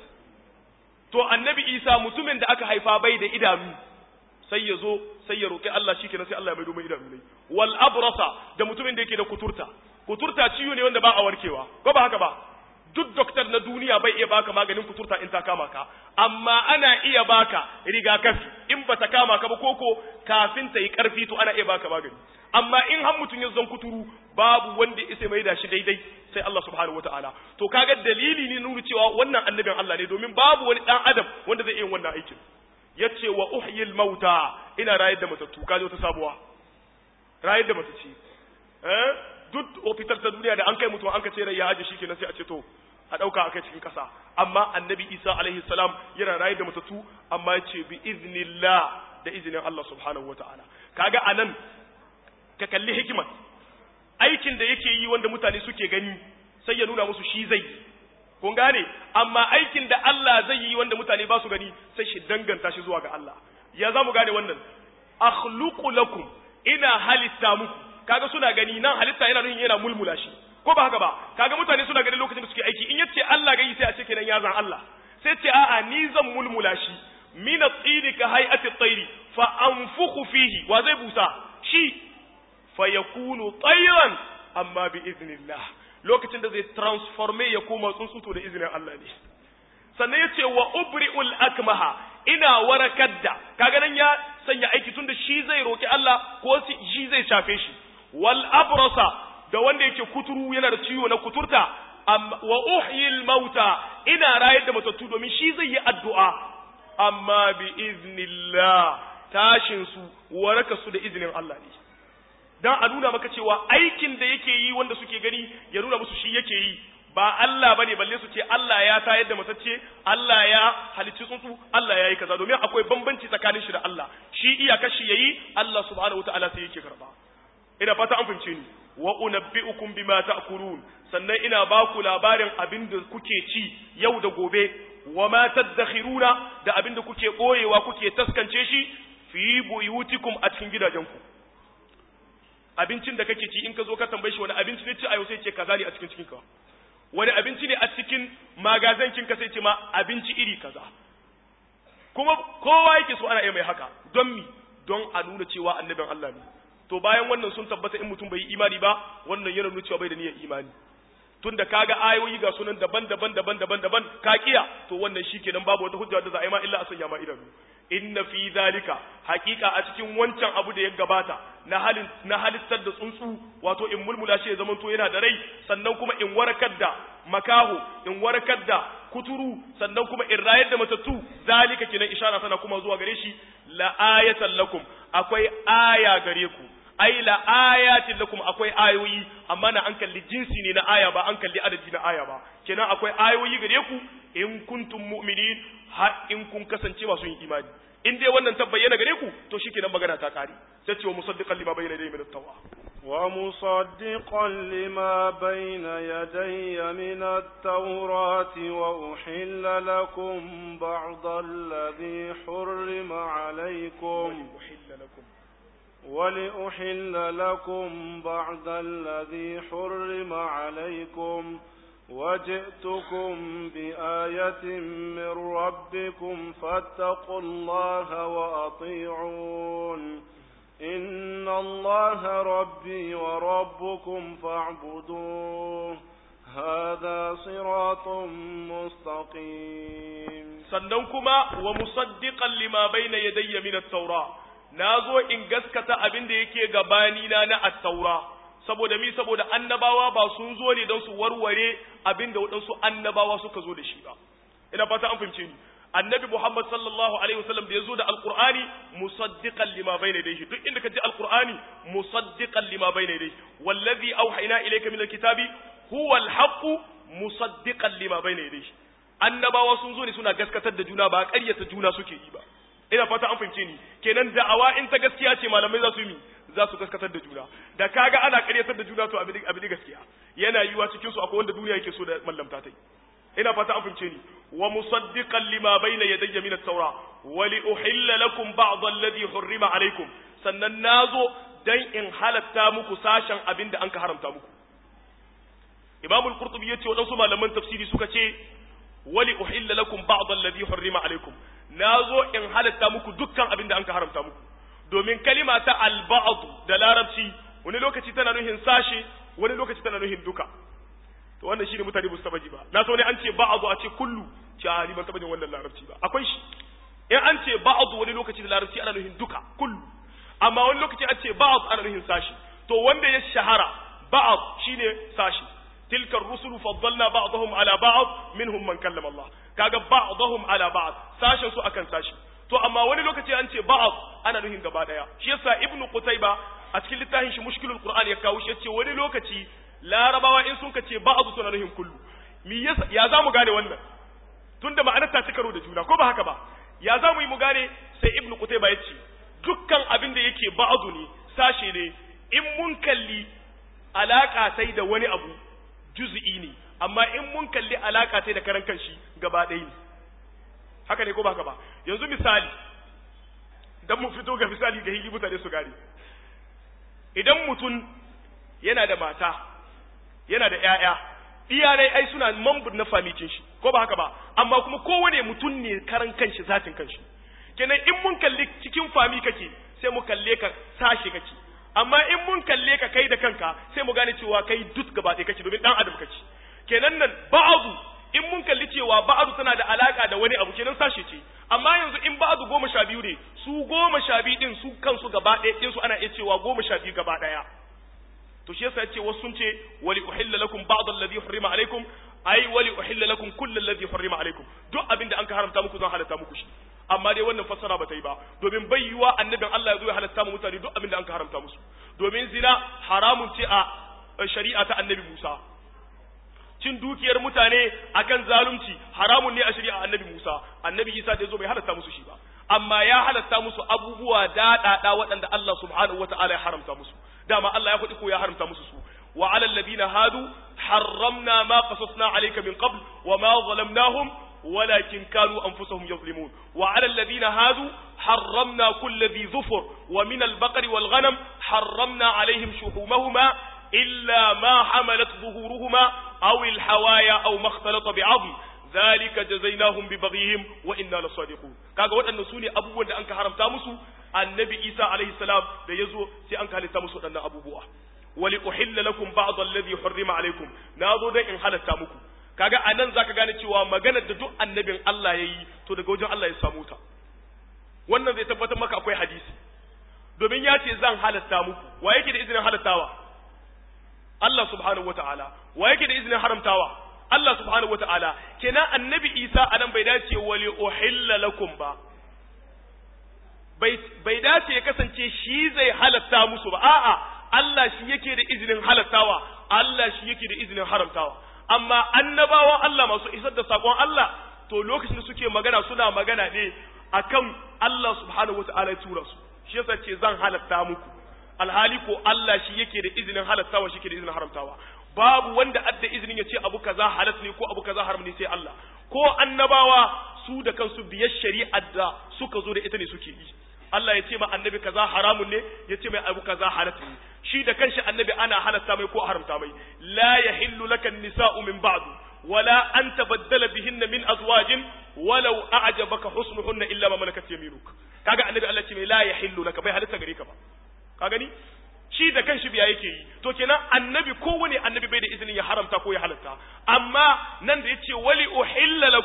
to annabi Isa mutumin da aka haifa bai da idanu sai ya zo sai ya roki Allah shikenan sai Allah ya maido mai idanu ne wal abrasa da mutumin da yake da kuturta kuturta ciwo ne wanda ba a warkewa ko ba haka ba duk doktor na duniya bai iya baka maganin kuturta in ta kama ka amma ana iya baka rigakafi in ba ta kama ka ba koko kafin ta yi karfi to ana iya baka magani amma in har mutum ya zan kuturu babu wanda ya isa mai da shi daidai sai Allah subhanahu wataala to kaga dalili ne nuna cewa wannan annabin Allah ne domin babu wani dan adam wanda zai iya wannan aikin yace wa uhyil mauta ina rayar da matattu kaje wata sabuwa rayar da matacci eh duk ofitar ta duniya da an kai mutum an ka ce rai ya aje shikenan sai a ce to a dauka akai cikin kasa amma annabi Isa alaihi salam yana rayar da matattu amma yace bi iznillah da izinin Allah subhanahu wataala kaga anan ka kalli hikimar aikin da yake yi wanda mutane suke gani sai ya nuna musu shi zai yi kun gane amma aikin da Allah zai yi wanda mutane ba su gani sai shi danganta shi zuwa ga Allah ya za mu gane wannan akhluqu lakum ina halitta muku kaga suna gani nan halitta yana nuna yana mulmula shi ko ba haka ba kaga mutane suna gani lokacin da suke aiki in yace Allah gai sai a ce kenan ya zan Allah sai ce a'a ni zan mulmula shi min at-tiri ka hay'ati at-tayri fa anfukhu fihi wa zai busa shi fa yakunu tayran amma bi iznillah lokacin da zai transforme ya koma tsuntsuto da izinin Allah ne sannan yace wa ubri'ul akmaha ina warakar da kaga nan ya sanya aiki tunda shi zai roki Allah ko shi zai shafe shi wal abrasa da wanda yake kuturu yana da ciwo na kuturta wa uhyil mauta ina rayar da matattu domin shi zai yi addu'a amma bi iznillah tashin su waraka su da izinin Allah ne dan a nuna maka cewa aikin da yake yi wanda suke gani ya nuna musu shi yake yi ba Allah bane balle su ce Allah ya tayar da matacce Allah ya halicci tsuntsu Allah ya yi kaza domin akwai bambanci tsakanin shi da Allah shi iyakar shi yayi Allah subhanahu wataala sai yake karba ina fata an fahimce ni wa unabbi'ukum bima ta'kulun sannan ina ba ku labarin abin da kuke ci yau da gobe wa ma tadakhiruna da abin da kuke boyewa kuke taskance shi fi buyutikum a cikin gidajenku abincin da kake ci in ka zo ka tambaye shi wani abinci ne ci a yau sai ce kaza ne a cikin cikinka wani abinci ne a cikin magazankin ka sai ce ma abinci iri kaza kuma kowa yake so ana iya mai haka don mi don a nuna cewa annabin Allah ne to bayan wannan sun tabbata in mutum bai yi imani ba wannan yana nuna cewa bai da niyyar imani tunda kaga ayoyi ga sunan daban-daban daban-daban daban ka kiya to wannan shikenan babu wata hujja da za a yi ma illa a sanya ma idanu inna fi zalika haqiqa a cikin wancan abu da ya gabata na halin na halittar da tsuntsu wato in mulmula shi ya zamanto yana da rai sannan kuma in warakar da makaho in warakar da kuturu sannan kuma in rayar da matattu zalika kinan ishara tana kuma zuwa gare shi la ayatan lakum akwai aya gare ku ai la ayatin lakum akwai ayoyi amma na an kalli jinsi ne na aya ba an kalli adadi na aya ba kenan akwai ayoyi gare ku in kuntum mu'minin har in kun kasance masu yin imani in dai wannan tabbayyana gare ku to shikenan magana ta kare sai ce wa musaddiqan lima bayyana dai min at-tawra ومصدقا لما بين يدي من التوراة وأحل لكم بعض الذي حرم عليكم أحل لكم ولأحل لكم بعض الذي حرم عليكم وجئتكم بآية من ربكم فاتقوا الله وأطيعون إن الله ربي وربكم فاعبدوه هذا صراط مستقيم sannan kuma wa musaddiqan lima bayna yadayya min at-taura nazo in gaskata abin da yake gabani na na at-taura saboda mi saboda annabawa ba sun zo ne don su warware abin da waɗansu annabawa suka zo da shi ba ina fata an fahimce ni annabi Muhammad sallallahu alaihi wasallam da ya zo da alqur'ani musaddiqan lima bayna yadayhi duk inda ka ji alqur'ani musaddiqan lima bayna yadayhi wallazi auhayna ilayka min alkitabi huwa alhaqqu musaddiqan lima bayna yadayhi annabawa sun zo ne suna gaskatar da juna ba ƙaryata juna suke yi ba ina fata an fahimce ni kenan da'awa in ta gaskiya ce malamai za su yi za su gaskatar da juna da kaga ana ƙaryatar da juna to abin abin gaskiya yana yiwa cikin su akwai wanda duniya yake so da mallamta ta yi ina fata an fahimce ni wa musaddiqan lima bayna yadayya min at-taura wa li uhilla lakum ba'd alladhi hurrima alaykum sannan nazo dan in halatta muku sashen abin da anka haramta muku Imam al-Qurtubi yace wadansu malaman tafsiri suka ce wa li uhilla lakum ba'd alladhi hurrima alaykum nazo in halatta muku dukkan abin da anka haramta muku domin kalima ta al-ba'd da larabci wani lokaci tana nuhin sashe wani lokaci tana nuhin duka to wannan shine mutane ba su taba ji ba na so ne an ce ba'adu a ce kullu ce ni ban taba jin wannan larabci ba akwai shi in an ce ba'adu wani lokaci da larabci ana nuhin duka kullu amma wani lokaci an ce ba'ad ana nuhin sashi to wanda ya shahara ba'ad shine sashi tilkar rusulu faddalna ba'dahum ala ba'd minhum man kallama Allah kaga ba'dahum ala ba'd sashin su akan sashi to amma wani lokaci an ce ba'ad ana nuhin gaba daya shi yasa ibnu qutayba a cikin littafin shi mushkilul qur'an ya kawo shi yace wani lokaci larabawa in sun kace ba'adu suna nuhin kullu mi yasa ya za mu gane wannan tunda ma'anar ta ci karo da juna ko ba haka ba ya za mu yi mu gane sai ibnu qutayba yace dukkan abin da yake ba'adu ne sashe ne in mun kalli alaka sai da wani abu juz'i ne amma in mun kalli alaka sai da karan kanshi gaba ɗaya ne haka ne ko ba haka ba yanzu misali dan mu fito ga misali ga hili mutane su gane idan mutum yana da mata yana da ‘ya'ya, iyalai ai suna mambur na famikin shi, ko ba haka ba, amma kuma kowane mutum ne karan kanshi zatin kanshi. Kenan in mun kalli cikin fami kake, sai mu kalle ka sashe kake, amma in mun kalle ka kai da kanka, sai mu gane cewa kai duk gaba ɗaya kake domin ɗan adam kake. Kenan nan ba'adu in mun kalli cewa ba'adu tana da alaka da wani abu kenan sashe ce, amma yanzu in ba'adu goma sha biyu ne, su goma sha biyu ɗin su kansu gaba ɗaya ɗinsu ana iya cewa goma sha biyu gaba ɗaya. to shi yasa yace wasu sun ce wali uhilla lakum ba'd alladhi hurrima alaykum ai wali uhilla lakum kullu alladhi hurrima alaykum duk abin da an ka haramta muku zan halatta muku shi amma dai wannan fassara bata yi ba domin bai yiwa annabin Allah ya zo ya halatta mu mutane duk abin da an ka haramta musu domin zina haramun ce a shari'a ta annabi Musa cin dukiyar mutane akan zalunci haramun ne a shari'a annabi Musa annabi Isa da yazo bai halatta musu shi ba amma ya halatta musu abubuwa daɗaɗa waɗanda Allah subhanahu wata'ala ya haramta musu dama Allah ya faɗi ko ya haramta musu su wa alal ladina hadu harramna ma qasasna alayka min qabl wa ma zalamnahum ولكن كانوا أنفسهم يظلمون وعلى الذين هادوا حرمنا كل ذي ظفر ومن البقر والغنم حرمنا عليهم شحومهما إلا ما حملت ظهورهما أو الحوايا أو ما اختلط بعظم ذلك جزيناهم ببغيهم وإنا لصادقون kaga waɗannan su ne abubuwan da an ka haramta musu annabi isa alaihi salam da ya zo sai an ka halitta musu waɗannan abubuwa wali uhilla lakum ba'd alladhi hurrima alaikum na zo dan in halatta muku kaga anan zaka gane cewa maganar da duk annabin Allah yayi to daga wajen Allah ya samu ta wannan zai tabbatar maka akwai hadisi domin ya ce zan halatta muku wa yake da izinin halattawa Allah subhanahu wataala wa yake da izinin haramtawa Allah subhanahu wa ta'ala, kenan annabi Isa a nan bai dace wali uhilla lakum ba, bai dace ya kasance shi zai halatta musu ba, a'a, Allah shi yake da izinin halattawa, Allah shi yake da izinin haramtawa. Amma annabawan Allah masu isar da saƙon Allah, to lokacin da suke magana suna magana ne akan Allah subhanahu wa ta'ala ya tura su, shi yasa ce zan halatta muku. Alhali ko Allah shi yake da izinin halattawa shi yake da izinin haramtawa. babu wanda adda izinin ya ce abu kaza halat ne ko abu kaza haram ne sai Allah ko annabawa su da kansu biyar shari'ar da suka zo da ita ne suke yi Allah ya ce ma annabi kaza haramun ne ya ce mai abu kaza halat ne shi da kanshi annabi ana halatta mai ko haramta mai la yahillu laka nisa'u min ba'du wala an tabaddala bihinna min azwajin walau a'jabaka husnuhunna illa ma malakat yaminuk kaga annabi Allah ce mai la yahillu laka bai halatta gare ka ba ka gani shi da kanshi biya yake yi to kenan annabi kowane annabi bai da izinin ya haramta ko ya halatta amma nan da yace wali uhilla lakum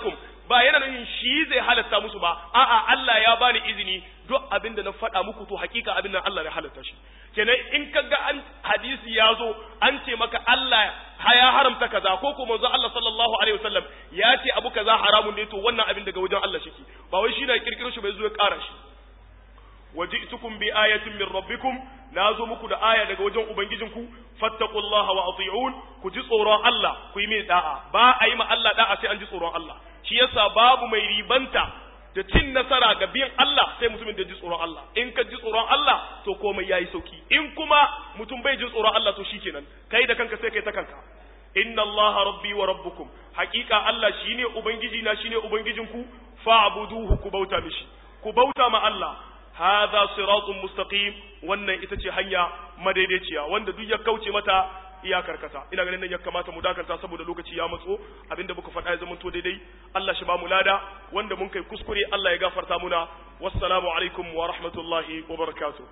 ba yana nufin shi zai halatta musu ba a'a Allah ya bani izini duk abin da na faɗa muku to hakika abin nan Allah ya halatta shi kenan in ka ga an hadisi ya zo an ce maka Allah ya haramta kaza ko ko manzo Allah sallallahu alaihi wasallam ya ce abu kaza haramun ne to wannan abin daga wajen Allah shike ba wai shi na kirkiro shi bai zo ya ƙara shi waji'tukum bi ayatin min rabbikum nazo muku da aya daga wajen ubangijinku fattaqullaha wa ati'un ku ji tsoron Allah ku yi mai da'a ba a yi ma Allah da'a sai an ji tsoron Allah shi yasa babu mai ribanta da cin nasara ga biyan Allah sai mutumin da ji tsoron Allah in ka ji tsoron Allah to komai yayi sauki in kuma mutum bai ji tsoron Allah to shikenan kai da kanka sai kai ta kanka inna Allah rabbi wa rabbukum haqiqa Allah shine ubangiji na shine ubangijinku fa'buduhu ku bauta mishi ku bauta ma Allah hadha siratun mustaqim wannan ita ce hanya madaidaiciya wanda duk ya kauce mata iya karkata ina ganin nan ya kamata mu dakanta saboda lokaci ya matso abinda muka faɗa ya zama to daidai Allah shi ba mu lada wanda mun kai kuskure Allah ya gafarta muna wassalamu alaikum wa rahmatullahi wa barakatuh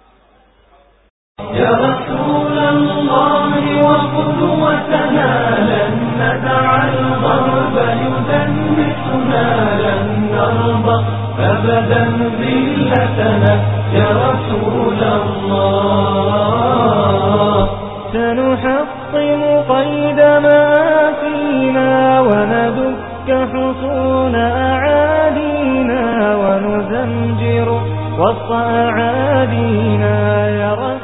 يا رسول الله وقدوتنا لن ندع الغرب يدنسنا لن نرضى أبدا ذلتنا يا رسول الله سنحطم قيد ما فينا وندك حصون أعادينا ونزمجر وسط أعادينا يا رسول